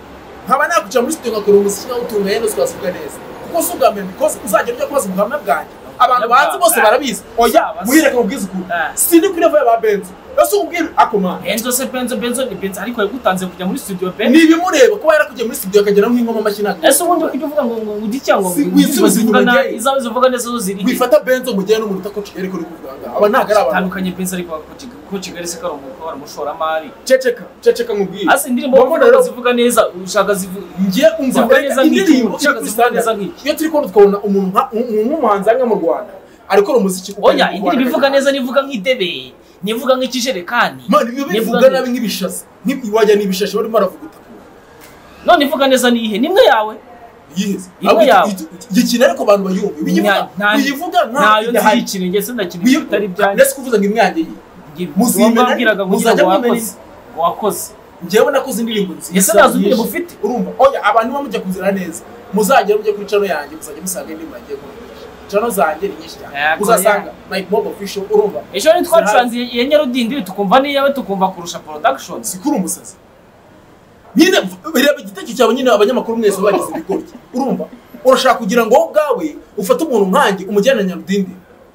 nkaba nakwicara muri studio ngakora umuziki nkawutunga yenda tukavuga neza kuko si ubwa mbere because uzagenda ujya kubaza ubuhamya bwanjye abantu banzi bose barabizi oya Uzaba se. muhire akamubwiza ukuntu Ah. sindi kuri level ya ba benzo ese ubwira akoma benzo se benzo benzo ni benzo ariko yagutanze kujya muri studio pe ni ibimureba kuba yarakugiye muri studio akagera nk'ingoma mashyi ntabwo ese ubundi ukajya uvuga ngo ngo ujye cyangwa Si- wisubize inyuma yayo. izawe zivuga neza zo ziri he? wifata benzo mujyane n'umuntu utakoca ariko uri kuvuganga aba ntabwo ari abantu tandukanye benzo ariko ko Kigali- ko kigali se kari umugabo ari umushoramari ceceka ceceka nkubwire asa indirimbo Mbona bavuga rero- zivuga neza ushaka zivuga ngiye umva Zivuga reka neza indirimbo nk'iki, iri kuri zivuga neza standard. nk'iki. iyo turi kubona tukabona umuntu nka- umuntu nk'umuhanzi hano mu rwanda ariko umuziki oya indirimbo ivuga neza nivuga nk'idebe nivuga nk'ikijerekani mani biba bivuga nabi nk'ibishashi wajya ni ibishashi barimo baravuguta none ivuga neza ni ihe nimwe yawe yiheze Imwe yawe. gikina ariko abantu bayumva Nta- nta- biyivuga ntayo idahari. nzi ikirenge se ndakirenge bitari ibyanjye ndetse kuvuza ngo imyange ye muzimena- wambwiraga ngo muzajya ngo wakoze mumena- ngo wakoze njyewe nakoze indirimbo nziza Ese ntazo indirimbo nyinshi. ufite? urumva oya abantu bamujya kuzira neza muzagera mujya kuri cano yanjye muzajya musanga indirimbo yanjye kumenyesha cano zanjye ni nyinshi cyane Yego, uzasanga mike mob official urumva ejo ni twacuranze iya nyarodindiri tukumva n'iyawe tukumva kurusha production sikuri umusazi nyine reba igitekerezo cyawe nyine abanyamakuru mwese bagize ibigoryi urumva urashaka kugira ngo wowe ubwawe ufate umuntu nkanjye umujyane na nyarudindi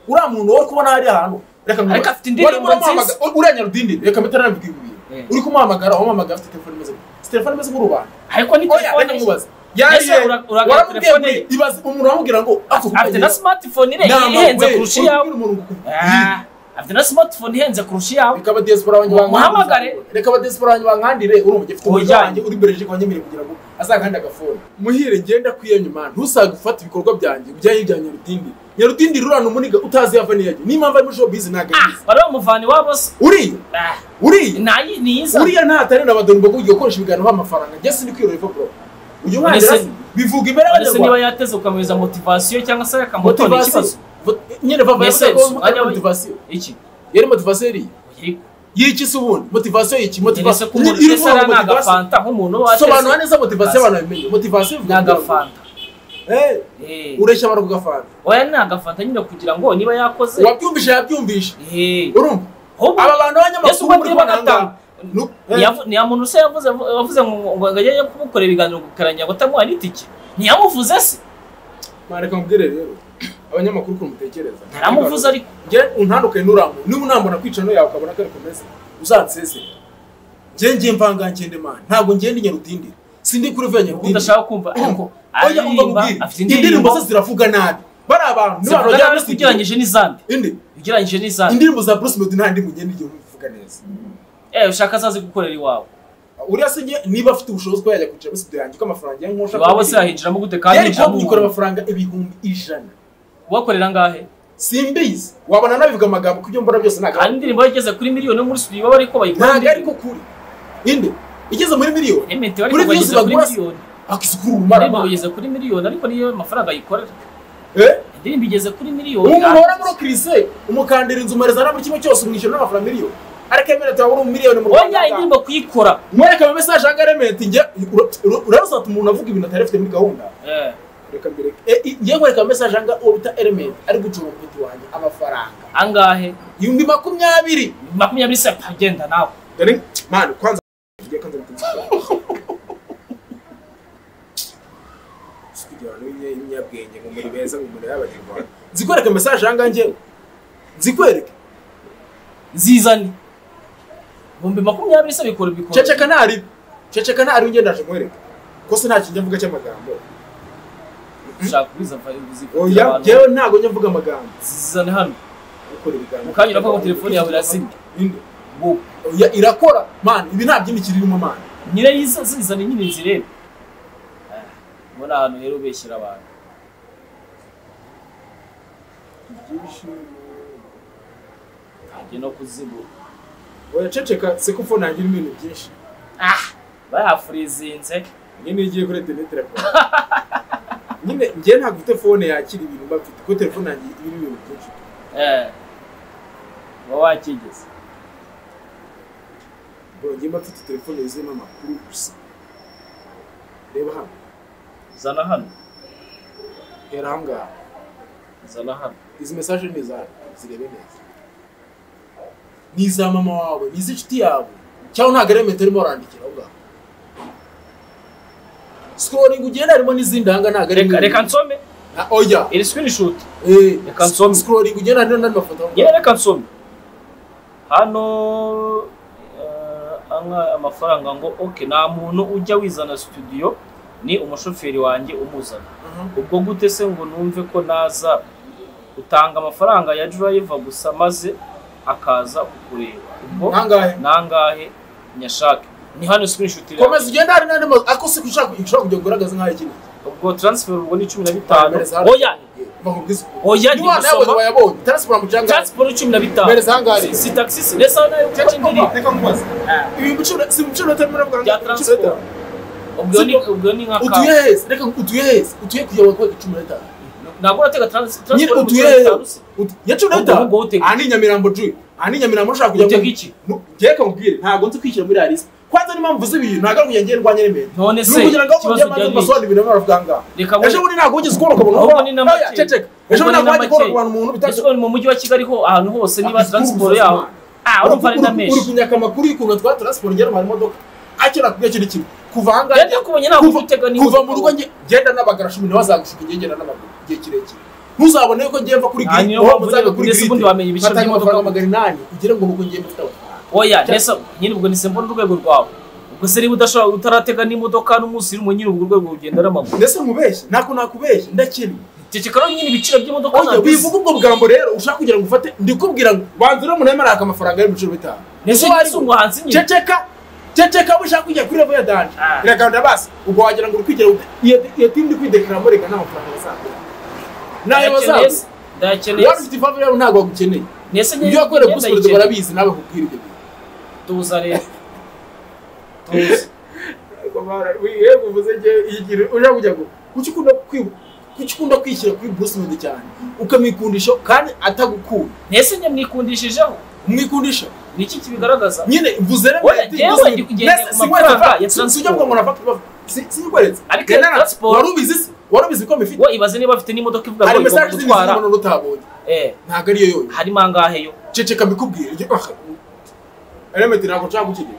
uriya muntu wowe uri kubona hariya hantu reka nkubaze. Ariko afite indirimbo Wari uramuhamagara- uriya nyarudindi reka mutaranambika ibintu Eh. uri kumuhamagara wamuhamagara afite telefone imeze gute? Afite telefone imeze nk'urubanda ariko ni oya reka telefone nkubaze yaje Ese ura- uragaragara waramubwiye telefone ngo ibaze umuntu wamubwira ngo ako afite na smartphone ire ihenze kurusha iyawe Ah, afite na smartphone ihenze kurusha iyawe reka abadiaspora wanjye Muhamagare. bankandire reka abadiaspora wanjye bankandire urumva ugifite umuryango Ujyanye. wanjye uri bereje kwa nyemere kugira ngo azakande agafone muhire ngenda kwiyo nyuma ntusaga gufata ibikorwa byanjye ujyayo ibya nyarutindi nyarutindi rurana umuniga utazi yava niyajya niyo mpamvu ari muri showbiz ntabwo ayizi bari bamuvana iwabo se uriya Ah, uriya nayi niyiza uriya ntatari na badoni ngo ugiye gukoresha ibiganiro b'amafaranga njye sindi kwirorevo bro uyu mwana Ese- rasi- bivuga imbere ese niba y'abanyarwanda yateze ukamuhereza motivasiyo cyangwa se yakamutora ikibazo motivasiyo Vo- nyine vava Ese, yavuze ko ari umwanya we- motivasiyo iki yari motivasiyo iriya Yego. y'iki se ubundi motivasiyo y'iki Ese motivasiyo ko umuntu iri wese ari kuvuga motivasiyo agafanta nk'umuntu uba sobanura wateze neza motivasiyo abantu babimenye motivasiyo ni agafanta Eh. ureshya abantu kugafanta oya ni agafanta nyine kugira ngo niba yakoze uwabyumvise yabyumvishe Eh. urumva Ahubwo- aba bantu Yesu b'abanyamakuru ubwo muri niba kubanganga agataha nta muntu se yavuze wavuze ngo ngo ngo ajye kumukorera ibiganiro gukaranya ngo atamuha n'itike ntiyamuvuze se mwareka mubwire rero abanyamakuru ukuntu mutekereza ntaramuvuze ariko nge untandukanye n'urambuye niba unambona kwica no yawe ukabona ko ariko meze uzansezere nge ngiye mvangangende mani ntabwo ngenda inyarutindire sindi kuri vuba ubu udashaka kumva ariko oya umva aririmba mubwire afite indirimbo indirimbo ze ziravuga nabi bari abantu ni abantu zivuga bajya nabi muri ko ugereranyije n'izandi indi ugereranyije n'izandi indirimbo za Bruce Melody nta ndirimbo ngenda igihe uvuga neza eh ushaka azaze gukorera iwawe uriya se njye niba afite ubushobozi ko yajya kwicara muri studio yanjye ko amafaranga yanjye nk'ushaka iwawe se yahinjiramo gute kandi yari kuba hinjiramo kuyikora umuntu amafaranga ibihumbi ijana ubakorera angahe simbizi wabona nabivuga amagambo kubyo mbona byose ntabwo kandi indirimbo ye igeze kuri miliyoni no muri studio baba ariko bayikora ntabwo ariko kuri inde igeze muri miliyoni ementi Kuri ariko views bayigeze kuri bagura- miliyoni akisukura indirimbo ubumara bayigeze kuri miliyoni ariko niyo mafaranga ayikorera Eh? indirimbo igeze kuri miliyoni ubu muhora muri kirise umukandira inzu umarezana muri kimwe cyose umwishyura n'amafaranga miliyoni ariko emera turabona umumiliyoni mu oya rwanda indirimbo kuyikora mwereka ama mesaje ya garementi njye urarusata umuntu avuga ibintu atari afite muri gahunda eh reka mbireke Eh, i- njye nkwereka ama mesaje anga uwo bita elementi ari gucunga umuti wanjye amafaranga angahe ibihumbi makumyabiri makumyabiri se agenda nawe Dore, mani kwanza tugiye kwanza bitandukanye kugira ngo umenye imyabwenge ngo muri beza ngo muri y'abanyarwanda nzikwereke mesaje yanga njye nzikwereke zizane ibihumbi makumyabiri se bikora bikora ceceka ntari ceceka ntari ngenda ndaje nkwereke ko se nta kinjya mvuga cy'amagambo ushaka kubiza mva- oya abantu. njyewe ntabwo njya mvuga amagambo zizane hano ukora ibiganiro Mu kanya uravuga ngo telefone yawe irazimya. Inde. ngo oya irakora mani ibi nta by'imikiri irimo mani nyine yiza- zizane nyine nzirebe muri ahantu rero ubeshyira abantu ntajya no kuzibura oya ceceka se kuko nangira ibintu byinshi bayafurizinze nyine iyo ugiye kuri interineti irakomeye nyine njye ntabwo ufite fone yakira ibintu mba mfite kuko telefone yanjye irimo ibintu byinshi eh, uba wakigeze bongeye mba mfite telefone yuzuyemo amakuru gusa reba hano zana hano hera aha ngaha zana hano izi mesaje ni izawe zirebe neza ni iza mama wawe ni iz'inshuti yawe cyangwa ntabwo ari metero urimo urandikira aho ngaho sikororingi ugenda harimo n'izindi ahanga ntabwo ari reka nini. reka nsome Ah, oya iri screenshot Eh, Reka nsome. sikororingi ugenda harimo n'andi mafoto aho ngaho. yewe reka nsome hano eh, anka amafaranga ngo ok nta muntu ujya wizana studio ni umushoferi wanjye umuzana ubwo gute se ngo numve ko naza utanga amafaranga ya driver gusa maze akaza kukureba ubwo Nangahe? nangahe nyashake ni hano screenshot iri komeza ugende hari n'andi mazu ariko si ushaka ushaka kugira ngo ugaragaze nk'aho ikindi ubwo transfer ubwo ni cumi na bitanu Mereza hano. oya bakubwiza Oya, ndi niba nawe gusoma. wayabonye transiporo mu cyangwa transfer cumi na bitanu mereza hangari si taxi si resa nayo kuko ndiri reka nkubaze ibi biciro si ibiciro batarimo baravuga bya ngo ibiciro transport bitanu. ubwo ni ubwo ni nka utuye heza reka utuye heza utuye kugira ngo cumi n'itanu ntabwo uratega transi nyine transport utuye mu heza cyaro se Ut- ya cumi Ahubwo- n'itanu ahubwo utega. aha ni nyamirambo juye aha ni nyamirambo ushaka kujya Utega muri- iki? Nu- njye reka nkubwire ntabwo nzi kwishyira muri ralisi kwanza n'impamvu z'ibintu ntabwo ari ukujya ngendwa nyine None se, kugira ngo ikibazo ujye maze byari iki? ubasobanurire ibintu baravuga ngaha Reka ngo- ejo bundi ntabwo wigeze ukubona ukabona ahubwo ni Oya, ceceka. ejo bundi ntabwo wajya ukubona ukubona umuntu ese bitatu ubu ni mu mujyi wa kigali ho ahantu hose niba Ati, transport ubu yaho ubuzima. ah urumva ari na Uri- uri menshi kunyaka amakuru y'ukuntu twari transport ngera mu modoka acyo nakubwiye kiri kimwe kuva aha ngaha Rero nakubonye ntabwo kuva- utega niba kuva utega. mu rugo nge- ngenda n'abagara cumi niba zagushuka ngenda n'amaguru igihe kirekire ntuzabone ko ngiye mva kuri Ah, grid niyo wowe mpamvu muzaga nyine kuri kugeza grid ubundi wamenya ibiciro mfatanye by'imodoka. amafaranga magana inani kugira ngo nuko ngiye mfite amafaranga oya resa nyine ubwo nise mbona urwego rwawe ubwo se niba udashobora utaratega n'imodoka n'umunsi urimo nyine ubwo urwego rugenda n'amaguru ndetse nkubeshye ntako nakubeshye ndakiri ceceka rero nyine ibiciro by'imodoka oya ntabwo wivuga ubwo bwambo rero ushaka kugira ngo ufate ndikubwira ngo banza uriya muntu arimo araka amafaranga y'ibiciro bitanu Ese Uko ese umuhanzi nyine? ceceka ceceka bushaka kujya kuri levo ya danje Ah. biraganda basi ubwo wagira ngo uri kwigira ute? iyo iyo timu iri kwidekara mureka n'amafaranga bazaguha nayo ndayakeneye se bazaguha ndayakeneye waba se ufite ifavu rero ntabwo bagukeneye nese ibyo wakoreye kuri siporo barabizi nawe kubwira ibyo bintu tuza rero tuza yewe uvuze nge igira ujya kujya ngo kuki ukunda kwi- kuki ukunda kwishyira kuri burusimenti cyane ukamwikundisha kandi atagukunda nese njye mwikundishijeho umwikundisha ni iki kibigaragaza nyine mvuze rero Oya, ati, yewe mvuze- ndi kugendera Mbese ku si mafaranga nkwereka- ya si- transport. sijya mvuga ngo nafata si- sinyikweretse Ariko Rena, ya transport- wari ubizi se wari ubizi ko mifite we ibaze niba afite n'imodoka ivuga hari ngo igomba mesaje zindi gutwara zibona utabonye eh ntabwo ariyo yonyine harimo angahe yo ceceka mbikubwire iryo aha elementi ntabwo nshaka kukigira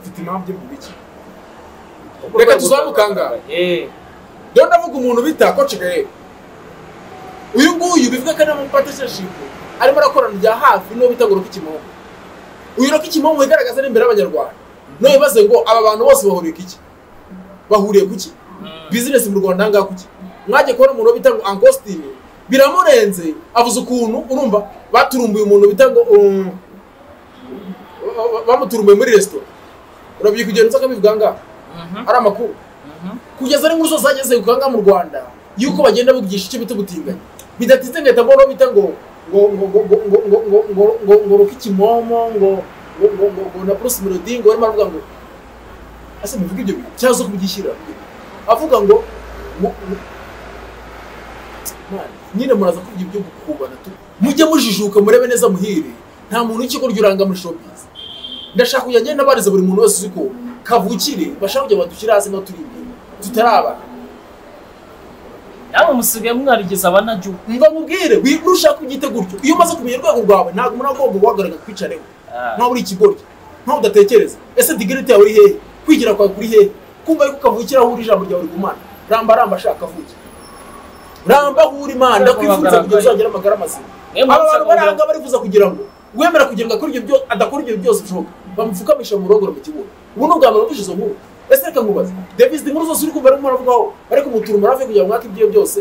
mfite impamvu yo kubiki reka tuzamuke ahangaha eh rero ndavuga umuntu bita koci gaye uyu nguyu bivuga ko ari mu patisashipu arimo arakorana bya hafi n'uwo bita ngo roka ikimomo uyu roka ikimomo wigaragaza n'imbere y'abanyarwanda none bibaze ngo aba bantu bose bahuriye ku iki bahuriye ku ki bizinesi mu rwanda ahangaha ku ki mwagiye kubona umuntu bita ngo ankositini biramurenze avuze ukuntu urumva baturumbuye umuntu bita ngo um, ba- ba- bamuturumbuye muri resitora urabyibuka igihe nzoka bivuga ngaha ari amakuru kugeza ari nk'urusozi ageze ku kangaha mu rwanda yuko bagenda bigisha icyo bita gutinganya bidatitse ngahita mbona bita ngo ngo ngo ngo ngo ngo ngo ngo ngo ngo ngo ruka ikimomo ngo ngo ngo ngo ngo na plus melody ngo barimo baravuga ngo ese muvuga ibyo bintu cyangwa se kubyishyira avuga ngo ngo- ngo- Mana, nyine muraza kuvuga ibyo gukubana tu mujye mujijuka murebe neza muhire nta muntu w'ikigo ry'uranga muri showbiz ndashaka kujya ngenda barize buri muntu wese uzi ko kavukire bashaka kujya badushyira hasi ngo turi imbere tutarabana namwe musigaye mwarigeze abanagihugu mva mubwire wi- nushaka kubyita gutyo iyo umaze kumenya urwego rwawe ntabwo umuntu agomba guhagarara kwicareho Ah. nkaho uri ikigoryi nkaho udatekereza ese digerite yawe iri hehe kwigira kwawe kuri hehe kumva yuko kavukira aho uri ijambo ryawe rigumana ramba ramba shaka avuge ramba aho uri mana ndakwifuriza kugira uzagera amagara mazima Niyo mpamvu aba bantu usanga baranga barifuza kugira ngo uwemera kugira ngo akore ibyo byose adakora ibyo byose bishoboka bamupfukamisha mu rogoro mu kibuga ubu ni ubwa mbere mvuze izo nkuru ese reka nkubaze davis inkuru zose uri kumva ariko muravugaho ariko muturumara hafi kugira ngo mwake ibyo byose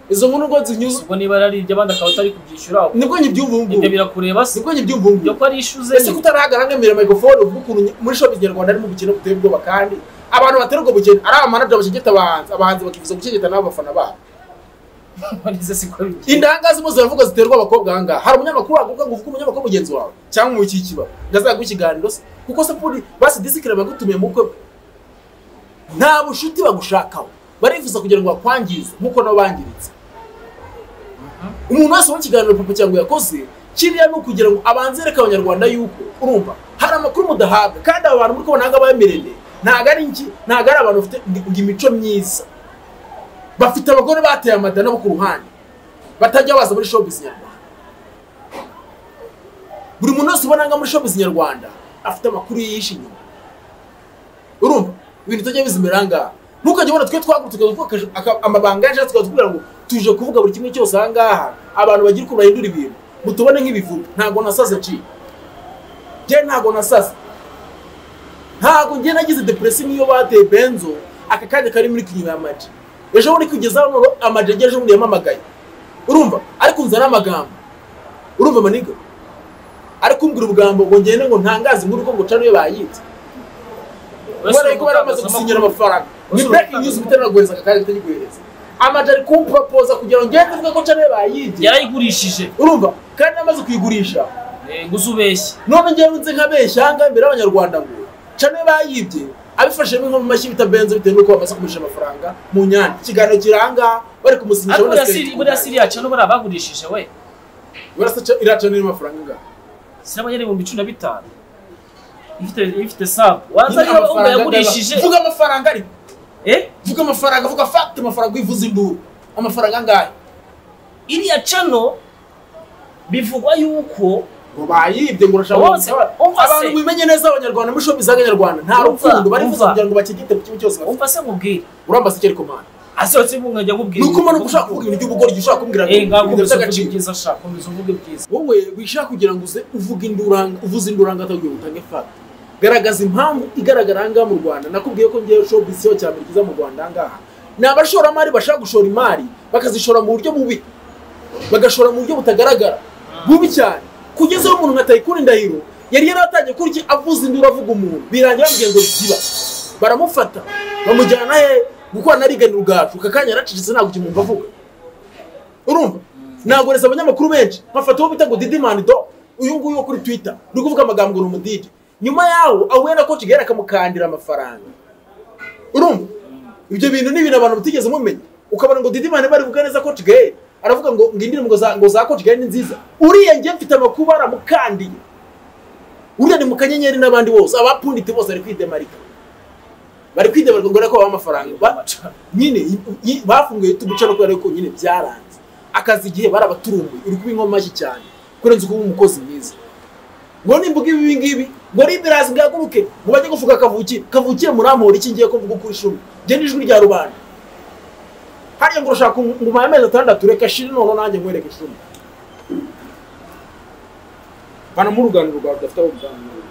izo nkuru ngo zinyuze ubwo niba ari iby'abandi akaba atari kubyishyura aho nibwo nyibyumva ubu ngubu ibyo birakureba se nibwo nyibyumva ubu ibyo ngubu ko ari ishu ze ese kutarahagara ngemera microphone uvuga ukuntu ny- muri shop nyarwanda harimo ubukene buteye ubwoba kandi abantu batera ubwo bukene ari abamanager bashegeta abahanzi abahanzi bakifuza gukegeta n'abafana babo nize siko bigenda indanga zimwe ziravuga ziterwa abakobwa ahangaha hari umunyamakuru wakuvuga ngo uvuge umunyamakuru mugenzi wawe cyangwa mu kikiba ndazaguha ikiganiro se kuko se puri basi disikire bagutumiye mu bukwe bwe. nta bushuti bagushakaho barifuza kugira ngo bakwangize nk'uko nabo bangiritse umuntu wese wumva ikiganiro papa cyangwa yakoze kiriya ni ukugira ngo abanze yereke abanyarwanda yuko urumva hari amakuru mudahabwa kandi aba bantu muri kubona ahangaha bemerende ntabwo ari iki ntabwo ari abantu bafite ngo- ngo imico myiza bafite abagore bateye amadana bo ku ruhande batajya baza muri showbiz nyarwanda buri muntu wese ubona nga muri showbiz nyarwanda afite amakuru yihishe inyuma urumva ibintu utajya bizimera ngaha ntukajya ubona twe twagurutse amabanga yacu tukaba tubwira ngo tuje kuvuga buri kimwe cyose aha ngaha abantu bagira ukuntu bahindura ibintu mutubone nk'ibivuga ntabwo nasaze ci njye ntabwo nasaze ntabwo njye nagize depresi niyo bateye benzo aka kanya kari muri kinyuma ya maji ejo bundi kugezaho noneho amaji yagiye ejo bundi yamamagaye urumva ariko nzana amagambo urumva maniga ariko umbwira ubugambo ngo ngende ngo ntangaze inkuru ko ngo cano iyo bayitse kubera yuko bari bamaze gusinyira amafaranga ni breaking news bitera guhereza aka kanya bitagikohereza amaji ari kumporopoza kugira ngo ngende mvuge ko cano iyo bayibye yarayigurishije urumva kandi namaze kuyigurisha Eh, gusa ubeshye none njyewe nzi nkabeshya aha mbere y'abanyarwanda ngo cane bayibye abifashemo inko mu mashyi bita benzo bitewe n'uko bamaze kumurisha amafaranga mu nyanja ikiganiro kiri aha ngaha bari kumusinyisha ariko abona buriya siketi siri- buriya siriya cano buriya bagurishije we Burasa ca- iriya cane irimo amafaranga angahe siraba yari ibihumbi cumi na bitanu ifite ifite sabu Nyine waza niba amafaranga umva angahe? yagurishije vuga amafaranga ari eh vuga amafaranga vuga fagiti amafaranga uyivuza induru amafaranga angahe iriya cano bivugwa yuko ngo bayibye ngo urashaka Wose, umva se. abantu mwimenye neza abanyarwanda muri shopu z'abanyarwanda nta Umva, rukundo barifuza umva. kugira ngo bakigite ku kimwe cyose bafite umva se nkubwire urambase icyo ariko mana asohotse ibunga njya nkubwira ni uko umanuka ushaka kuvuga ibintu by'ubugoryi ushaka kumbwira ngo eh ibintu ngakomeza uvuge by'agaciro ibyiza shaka komeza uvuge ibyiza wowe wishaka kugira ngo uze uvuge induranga uvuze induranga atagiye utange fata garagaza impamvu igaragara ahangaha mu rwanda nakubwiye ko ngewe shopu isiyo cya mbere kiza mu rwanda ahangaha ni abashoramari bashaka gushora imari bakazishora mu buryo bubi bagashora mu buryo butagaragara bubi cyane kugeza aho umuntu nka tayikuni ndahiro yari yaratangiye kuri iki avuza induru avuga umuntu birangira bamubwiye ngo ziba baramufata bamujyana he gukora na riganira ubwacu aka kanya yaracecetse ntabwo ikimwumva avuga urumva nagoreza abanyamakuru benshi nkafata uwo bita ngo didimani do uyu nguyu wo kuri twita uri kuvuga amagambo ngo ni umudidi nyuma yaho ahuye na koci gahera akamukandira amafaranga urumva ibyo bintu ni ibintu abantu batigeze mumenya ukabona ngo didimani bari buvuga neza koci gahera aravuga ngo ngo indirimbo ngo za- ngo za koci gahera ni nziza uriya njye mfite amakuru aramukandiye uriya ni mu kanyenyeri n'abandi bose abapunditse bose bari kwidemarika bari kwidemarika ngo ko babaha amafaranga Ba- nyine i- i- bafunguye YouTube channel kubera ko nyine byaranze akazi igihe barabaturumbuye uri kuba inkoma mashyi cyane kurenza uko uba umukozi mwiza ngo nimbuga ibi ngibi ngo liberazi bwaguruke ngo bajye gufuka kavukire kavukire murampora iki ngiye ko mvuga ukuri shuri njye n'ijwi rya rubanda hariya ngo urashaka ngo umpaye amezi atandatu reka shiri none nanjye nkwereke shuri banamurugana urugwaro rudafite abo ruganirira